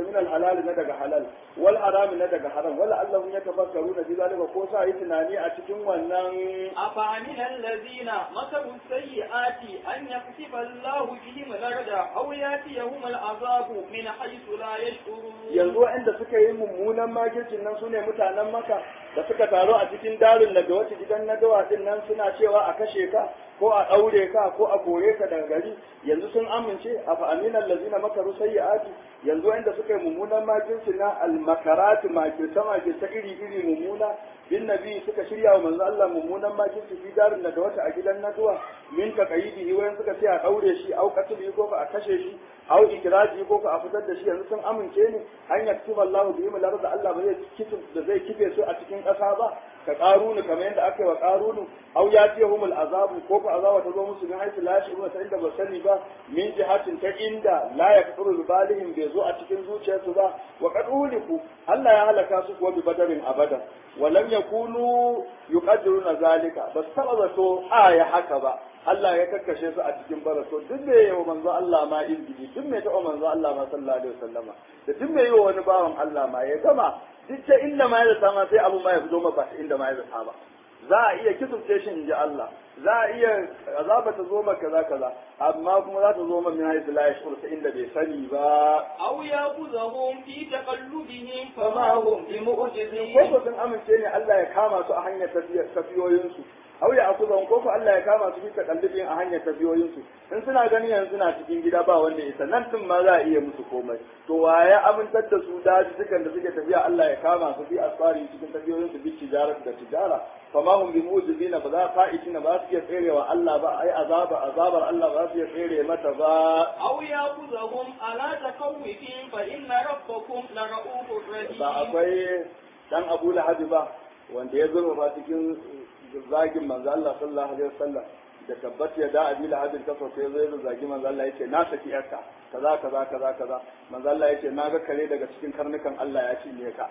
min al-halal na daga halal wal haram na daga haram wala allahum yatafakkaruna fi zalika ko sa yi tunani a cikin wannan أفأمن الذين مكروا السيئات أن يكسف الله بهم الأرض أو يأتيهم العذاب من حيث لا يشعرون yanzu waɗanda suka yi mummunan makircin nan su ne mutanen maka da suka taru a cikin darin daga wata gidan na dawa din nan suna cewa a kashe ka ko a ɗaure ka ko a kore ka daga gari yanzu sun amince a fa'aminan lazina makaru sayyi'ati yanzu waɗanda suka yi mummunan makircin na almakaratu makirta makirta iri iri mummuna bin nabi suka shirya wa manzo Allah mummunan makirci fi darin daga wata a gidan na dawa min ka kaidi wayan suka ce a ɗaure shi au qatli ko ka a kashe shi au ikraji ko ka a fitar da shi yanzu sun amince ne an yaktuba Allahu bi ilmi da Allah ba zai kife da zai kife su a cikin ƙasa ba ka qarunu kamar yadda aka yi wa qarunu au yatihumul azabu ko ka azaba ta zo musu min haisu la yashuruna ta inda ba sani ba min jihatin ta inda la yakfuru bi balihim bai zo a cikin zuciyarsu ba wa qad uliku Allah ya halaka su kuwa bi badarin abadan wa lam yakunu yuqaddiruna zalika bas taba zato aya haka ba Allah ya kakkashe su a cikin baraso duk da yayi wa manzo Allah ma izgidi duk mai taɓa manzo Allah ma sallallahu alaihi wasallama da duk mai yi wa wani bawan Allah ma ya gama duk ta inda ma ya zata ma sai abu ma ya fito ma ba ta inda ma ya zata ba za a iya kisurce shi in ji Allah za a iya azaba ta zo maka kaza kaza amma kuma za ta zo min haisu la yashur ta inda bai sani ba أو يأخذهم في تقلبهم fama فما hum هم bi mu'jizin بمعجزين ko ko sun amince ne Allah ya kama su a hanyar tafiyoyinsu aw ya akuzan ko ko Allah ya kama su fi takallufin a hanyar tafiyoyinsu in suna ganin yanzu suna cikin gida ba wanda ya san nan din ma za a iya musu komai to waye amintar da su daji dukan da suke tafiya Allah ya kama su fi asfari cikin tafiyoyinsu bi tijarat da tijara fama hum bi mu'jizina ba za fa'itina ba su iya tserewa Allah ba ai azaba azabar Allah ba su iya tsere mata ba أو يأخذهم على تخوف فإن ربكم لرؤوف ba رحيم akwai dan Abu Lahab ba wanda ya zurfa cikin zagin manzo Allah sallallahu alaihi wasallam da tabbat ya da Abi Lahab ta so sai zai zagi manzo Allah yace na saki yarka kaza kaza kaza kaza manzo Allah yace na ga kare daga cikin karnukan Allah ya cinye ka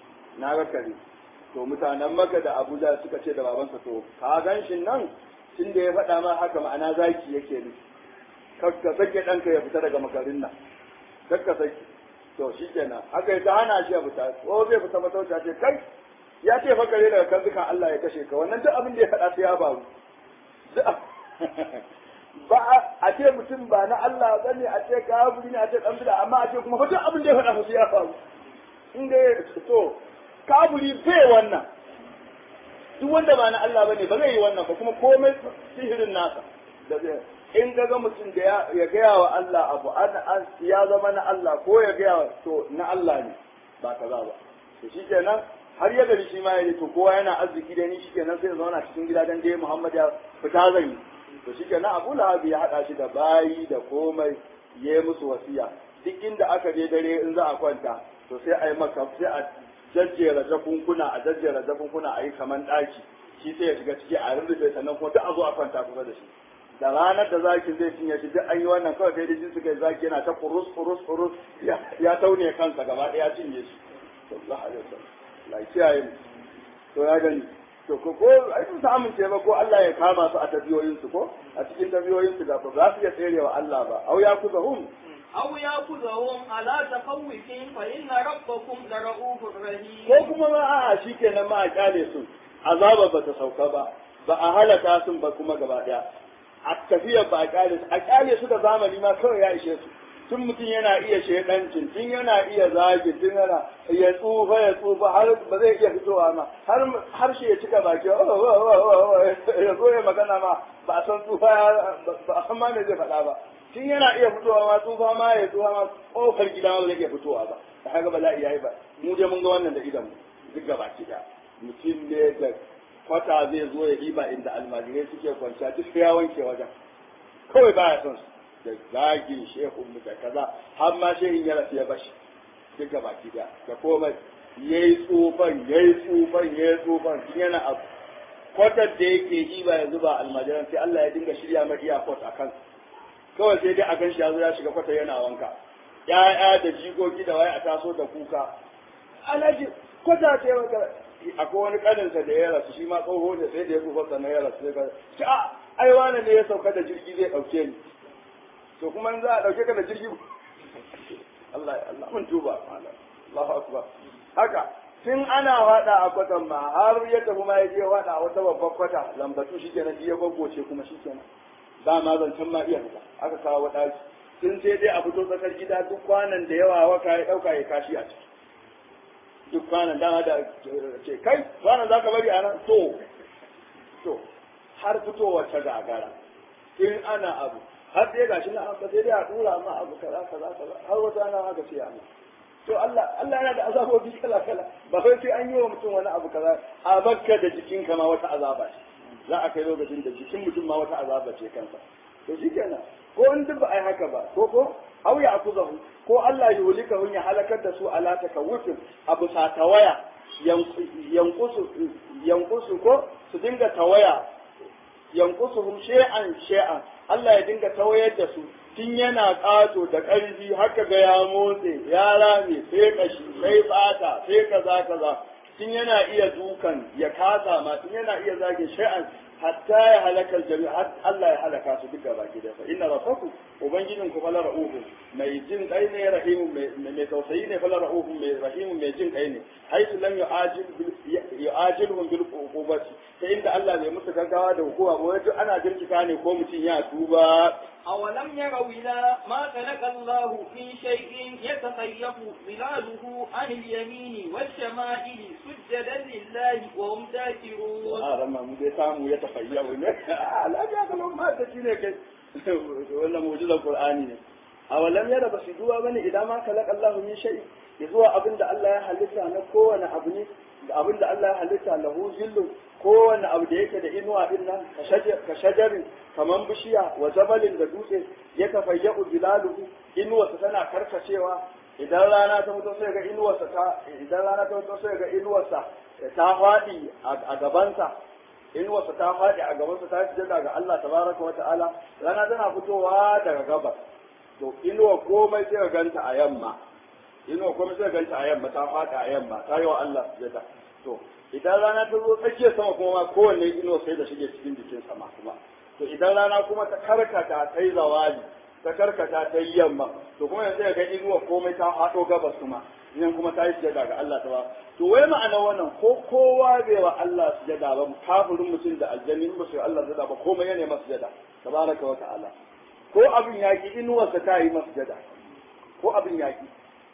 na ga kare to mutanen Makka da Abuja suka ce da babansa to ka gan shi nan tunda ya faɗa ma haka ma'ana zaki yake ne ka sake ɗanka ya fita daga makarin nan kakka saki to shi kenan aka yi ta hana shi ya fita ko zai fita matauta ce kai ya ce fa kare daga kanzukan Allah ya kashe ka wannan duk abin da ya faɗa sai ya faru Duk ab- ba a- a ce mutum ba na Allah ba ne a ce kafiri ne a ce ɗan bida amma a ce kuma fa duk abin da ya faɗa fa sai ya faru in ga ya to kafiri bai wannan duk wanda ba na Allah bane ba zai yi wannan ba kuma komai sihirin nasa da zai in ga ga mutum da ya ya gaya wa Allah abu an an ya zama na Allah ko ya gaya wa to na Allah ne ba kaza ba to shikenan har ya gari shi ma ya to kowa yana arziki da ni shikenan sai ya zauna cikin gida dan dai Muhammad ya fita zan yi to shikenan Abu Lahab ya hada shi da bayi da komai ya yi musu wasiya duk inda aka je dare in za a kwanta to sai a yi maka sai a jajjera jakunkuna a jajjera jakunkuna a yi kaman ɗaki shi sai ya shiga ciki a rurrufe sannan kuma duk a zo a kwanta kusa da shi da ranar da zaki zai cinye shi duk an yi wannan kawai sai da jin suka yi zaki yana ta kurus kurus kurus ya ya taune kansa gaba ɗaya ya cinye shi sallallahu alaihi wasallam la kiyaye mu to ya gani to ko ko ai sun amince ba ko Allah ya kama su a tabiyoyin su ko a cikin tabiyoyin su da ba za su iya tserewa Allah ba au ya kuzahum أو يأخذهم على تخوف فإن ربكم لرؤوف رحيم ko kuma ma a'a shikenan ma a kyale su azaba ba ta sauka ba ba a halaka sun ba kuma gaba daya a tafiya ba a kyale su a kyale su da zamani ma kawai ya ishe su tun mutum yana iya shedancin tun yana iya zagi tun yana ya tsufa ya tsufa har ba zai iya fitowa ma har harshe ya cika baki oh, oh, oh, oh, oh, ya zo ya magana ma ba a san tsufa ya- ba a san ma me zai faɗa ba tun yana iya fitowa ma tsufa ma ya tsufa ma kofar gida ma ba zai iya fitowa ba da haka bala'i yayi ba mu je mun ga wannan da idan mu duk gaba da mutum ne da kwata zai zo ya riba inda almajirai suke kwanciya duk ya wanke wajen kawai baya son su da zagin shehun mu da kaza har ma shehin ya rasu ya bashi duk gaba da da komai yayi tsufan yayi tsufan yayi tsufan tun yana abu kwatar da yake yi ba ya zuba almajiran sai Allah ya dinga shirya mai iya kwat a kansa kawai sai dai a gan shi ya zo ya shiga kwata yana wanka ya'ya da jikoki da waye a taso da kuka alhaji kwata ce maka akwai wani kaninsa da ya rasu shi ma tsoho da sai da ya tsufa sannan ya rasu sai ka ce a ai wani ne ya sauka da jirgi zai dauke ni to kuma in za a dauke ka da jirgi Allah Allah mun tuba Allahu akbar haka tun ana wada a kwatan ma har ya tafi ma ya je wada wata babbar kwata lambatu shi kenan ya goggoce kuma shi kenan ba ma zancen ma iya fita aka kawo wadaki tun sai dai a fito tsakar gida duk kwanan da yawa waka ya dauka ya kashi a ciki duk kwanan dama da ce kai kwanan za ka bari a nan to to har fitowa ta gagara in ana abu har sai gashi na aka sai dai a dura ma abu kaza kaza kaza har wata ana aka ce amma to Allah Allah yana da azabobi kala kala ba sai sai an yi wa mutum wani abu kaza a bakka da jikinka ma wata azaba ce za a kai lokacin da jikin mutum ma wata azaba ce kansa to shikenan ko in duk ba ai haka ba ko ko au ya akuzahu ko Allah ya hulika hun ya halakar da su ala takawufin abu sa tawaya yankusu yankusu ko su dinga tawaya yankusuhum shay'an shay'an Allah ya dinga tawayar da su tun yana ƙato da ƙarfi haka ga ya motse ya rame sai kashi sai fata sai kaza kaza tun yana iya dukan ya kasa ma tun yana iya zage shay'an hatta ya halaka jami har Allah ya halaka su duka baki da fa inna rabbakum ubangijin ku fala ra'uhu mai jin kai ne rahimu mai tausayi ne fala ra'uhu mai rahimu mai jin kai ne haitu lam yu'ajil yu'ajilhum bil uqubati ta inda Allah bai musu gaggawa da hukuma ba wajen ana jirkita ne ko mutum ya tuba أولم يروا إلى ما خلق الله في شيء يتخيف ظلاله عن اليمين والشمائل سجدا لله وهم داخرون. آه لما مدي سامو يتخيف لا جاك لهم ما تشيني كي ولا موجود القرآن أولم يرى بس يدوا بني إذا ما خلق الله من شيء يزوا أبن الله يحلسها نكو أنا أبني abin da Allah ya halitta lahu zillu kowane abu da yake da inuwa din nan ka shajarin kaman bishiya wa jabalin da dutse ya tafayyu zilaluhu inuwarsa tana karkacewa idan rana ta mutu sai ga inuwarsa ta idan rana ta mutu sai ga inuwarsa ta faɗi a gabansa inuwarsa ta faɗi a gabansa ta fi ga Allah tabaraka wa ta'ala rana tana fitowa daga gabas to inuwa komai sai ga ganta a yamma inuwa komai sai ga ganta a yamma ta faɗi a yamma ta yi wa Allah sujada to idan rana ta zo tsakiyar sama kuma ma kowanne inuwa sai da shige cikin jikin sama kuma to idan rana kuma ta karkata ta yi zawali ta karkata ta yi yamma to kuma yanzu ga inuwa komai ta haɗo gabas kuma idan kuma ta yi sujada ga Allah ta ba to wai ma'ana wannan ko kowa bai wa Allah sujada ba kafirin mutum da aljanni ba su Allah sujada ba komai yana masa sujada tabaraka wa ta'ala ko abin yaki inuwarsa ta yi masa sujada ko abin yaki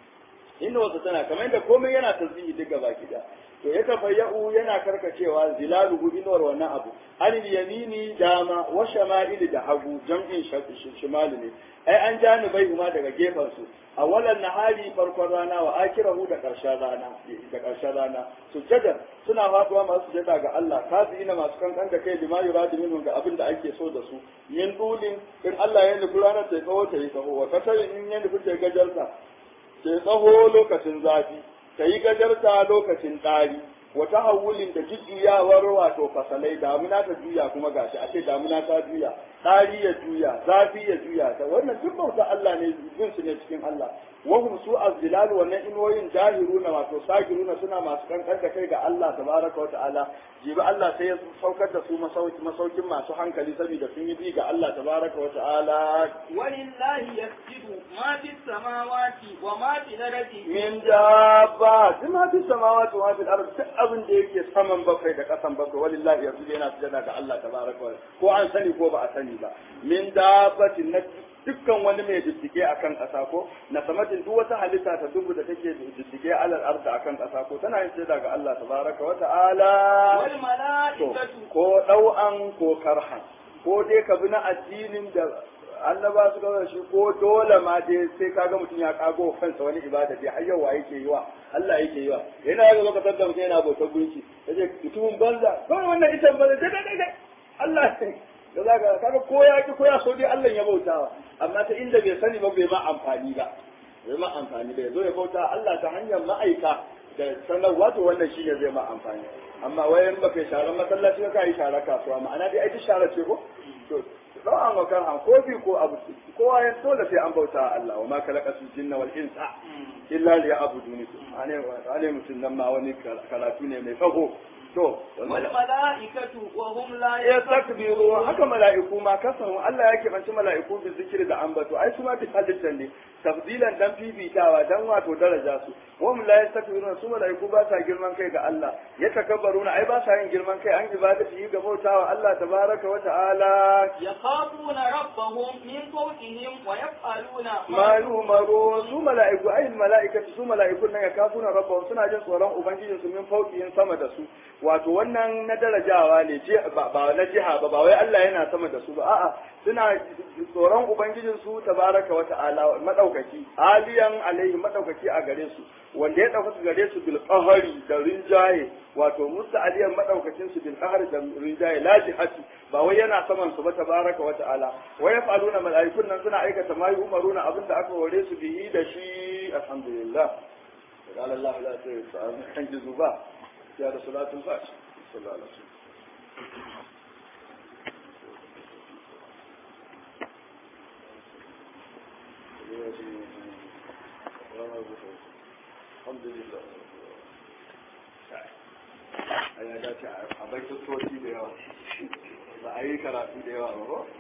inuwarsa tana kamar yadda komai yana tasbihi duk gaba ki to ya tafayya'u yana karkacewa zilaluhu inuwar wannan abu anil yamini dama wa shama'ili da hagu jam'in shimali ne ai an janibai kuma daga gefen su awalan nahari farkon rana wa akirahu da karshen rana da karshen rana sujjada suna faduwa masu sujjada ga Allah ina masu kankan da kai lima yuradu minhum ga abin da ake so da su min dulin in Allah ya nufi ranar ta tsawo ta yi tsawo wa kasarin in ya nufi ta gajarta ta tsawo lokacin zafi ta yi gajarta lokacin ɗari wata hawulin da jujjuyawar wato fasalai damuna ta juya kuma gashi a ce damuna ta juya ɗari ya juya zafi ya juya ta wannan duk bauta Allah ne bin su ne cikin Allah wahum su azzilal wannan inoyin jahiruna wato sagiruna suna masu kankan da kai ga Allah tabaraka wa ta'ala jibi Allah sai ya saukar da su masaukin masu hankali saboda sun yi bi ga Allah tabaraka wa ta'ala walillahi yasjudu ma fis samawati wa ma fil ardi min dabba duk ma fis samawati wa ma fil ardi duk abin da yake saman bakwai da kasan bakwai walillahi yasjudu yana sujada ga Allah tabaraka wa ko an sani ko ba a sani ba min dabbatin na dukkan wani mai diddige a kan ƙasa ko na samatin duk wata halitta ta dubu da take diddige alal arda a kan ƙasa ko tana yin shaida ga Allah tabaraka wa ta'ala wal mala'ikatu ko ɗau'an ko karhan ko dai ka bi na addinin da annaba su gaza shi ko dole ma dai sai kaga mutum ya kago kansa wani ibada dai har yau yake yi wa Allah yake yi wa yana ga lokacin da mutum yana bautar gunki yace mutumin banza kawai wannan ita banza dai dai dai Allah da za ka kaga ko ya ki ko ya so dai Allah ya bautawa amma ta inda bai sani ba bai ma amfani ba bai ma amfani ba yazo ya bauta Allah ta hanyar ma'aika da sanarwa to wannan shine zai ma amfani amma wayan ba kai sharar masallaci ka yi sharar kasuwa ma'ana dai ai duk sharar ce ko to don an wakar an ko bi ko abu kowa ya dole sai an bauta Allah wa ma kalaqatul jinna wal insa illa li ya'buduni ane ane mutun nan ma wani karatu ne mai tsaho to والملائكة وهم لا ya takbiru haka mala'iku ma kasan Allah ya keɓanci mala'iku bi zikiri da ambato ai su ma bi halittar ne tafdilan dan fifitawa dan wato daraja su wa hum la yastakbiruna su mala'iku ba sa girman kai ga Allah ya takabbaruna ai ba sa yin girman kai an ibadati ga bautawa Allah tabaraka wa ta'ala يخافون ربهم من فوقهم ويفعلون ma yumaru su mala'iku ai mala'ikatu su mala'ikun nan ya kafuna rabbahum suna jin tsoron ubangijin su min fauqihin sama da su wato wannan na darajawa ne je ba ba na jiha ba ba wai Allah yana sama da su ba a'a suna tsoron ubangijin su tabaraka wa ta'ala madaukaki aliyan alaihi madaukaki a gare su wanda ya dauka gare su bil qahari da rinjaye wato musta aliyan madaukakin su bil qahari da rinjaye la jihati ba wai yana saman su ba tabaraka wa ta'ala wa yaf'aluna mala'ikun nan suna aikata ma yu'maruna abinda aka hore su bihi da shi alhamdulillah قال الله لا تنجزوا بقى يا صلاة الفجر صلى الله عليه وسلم الحمد لله a ya dace a baitotoci da yawa ba a yi karatu da yawa ba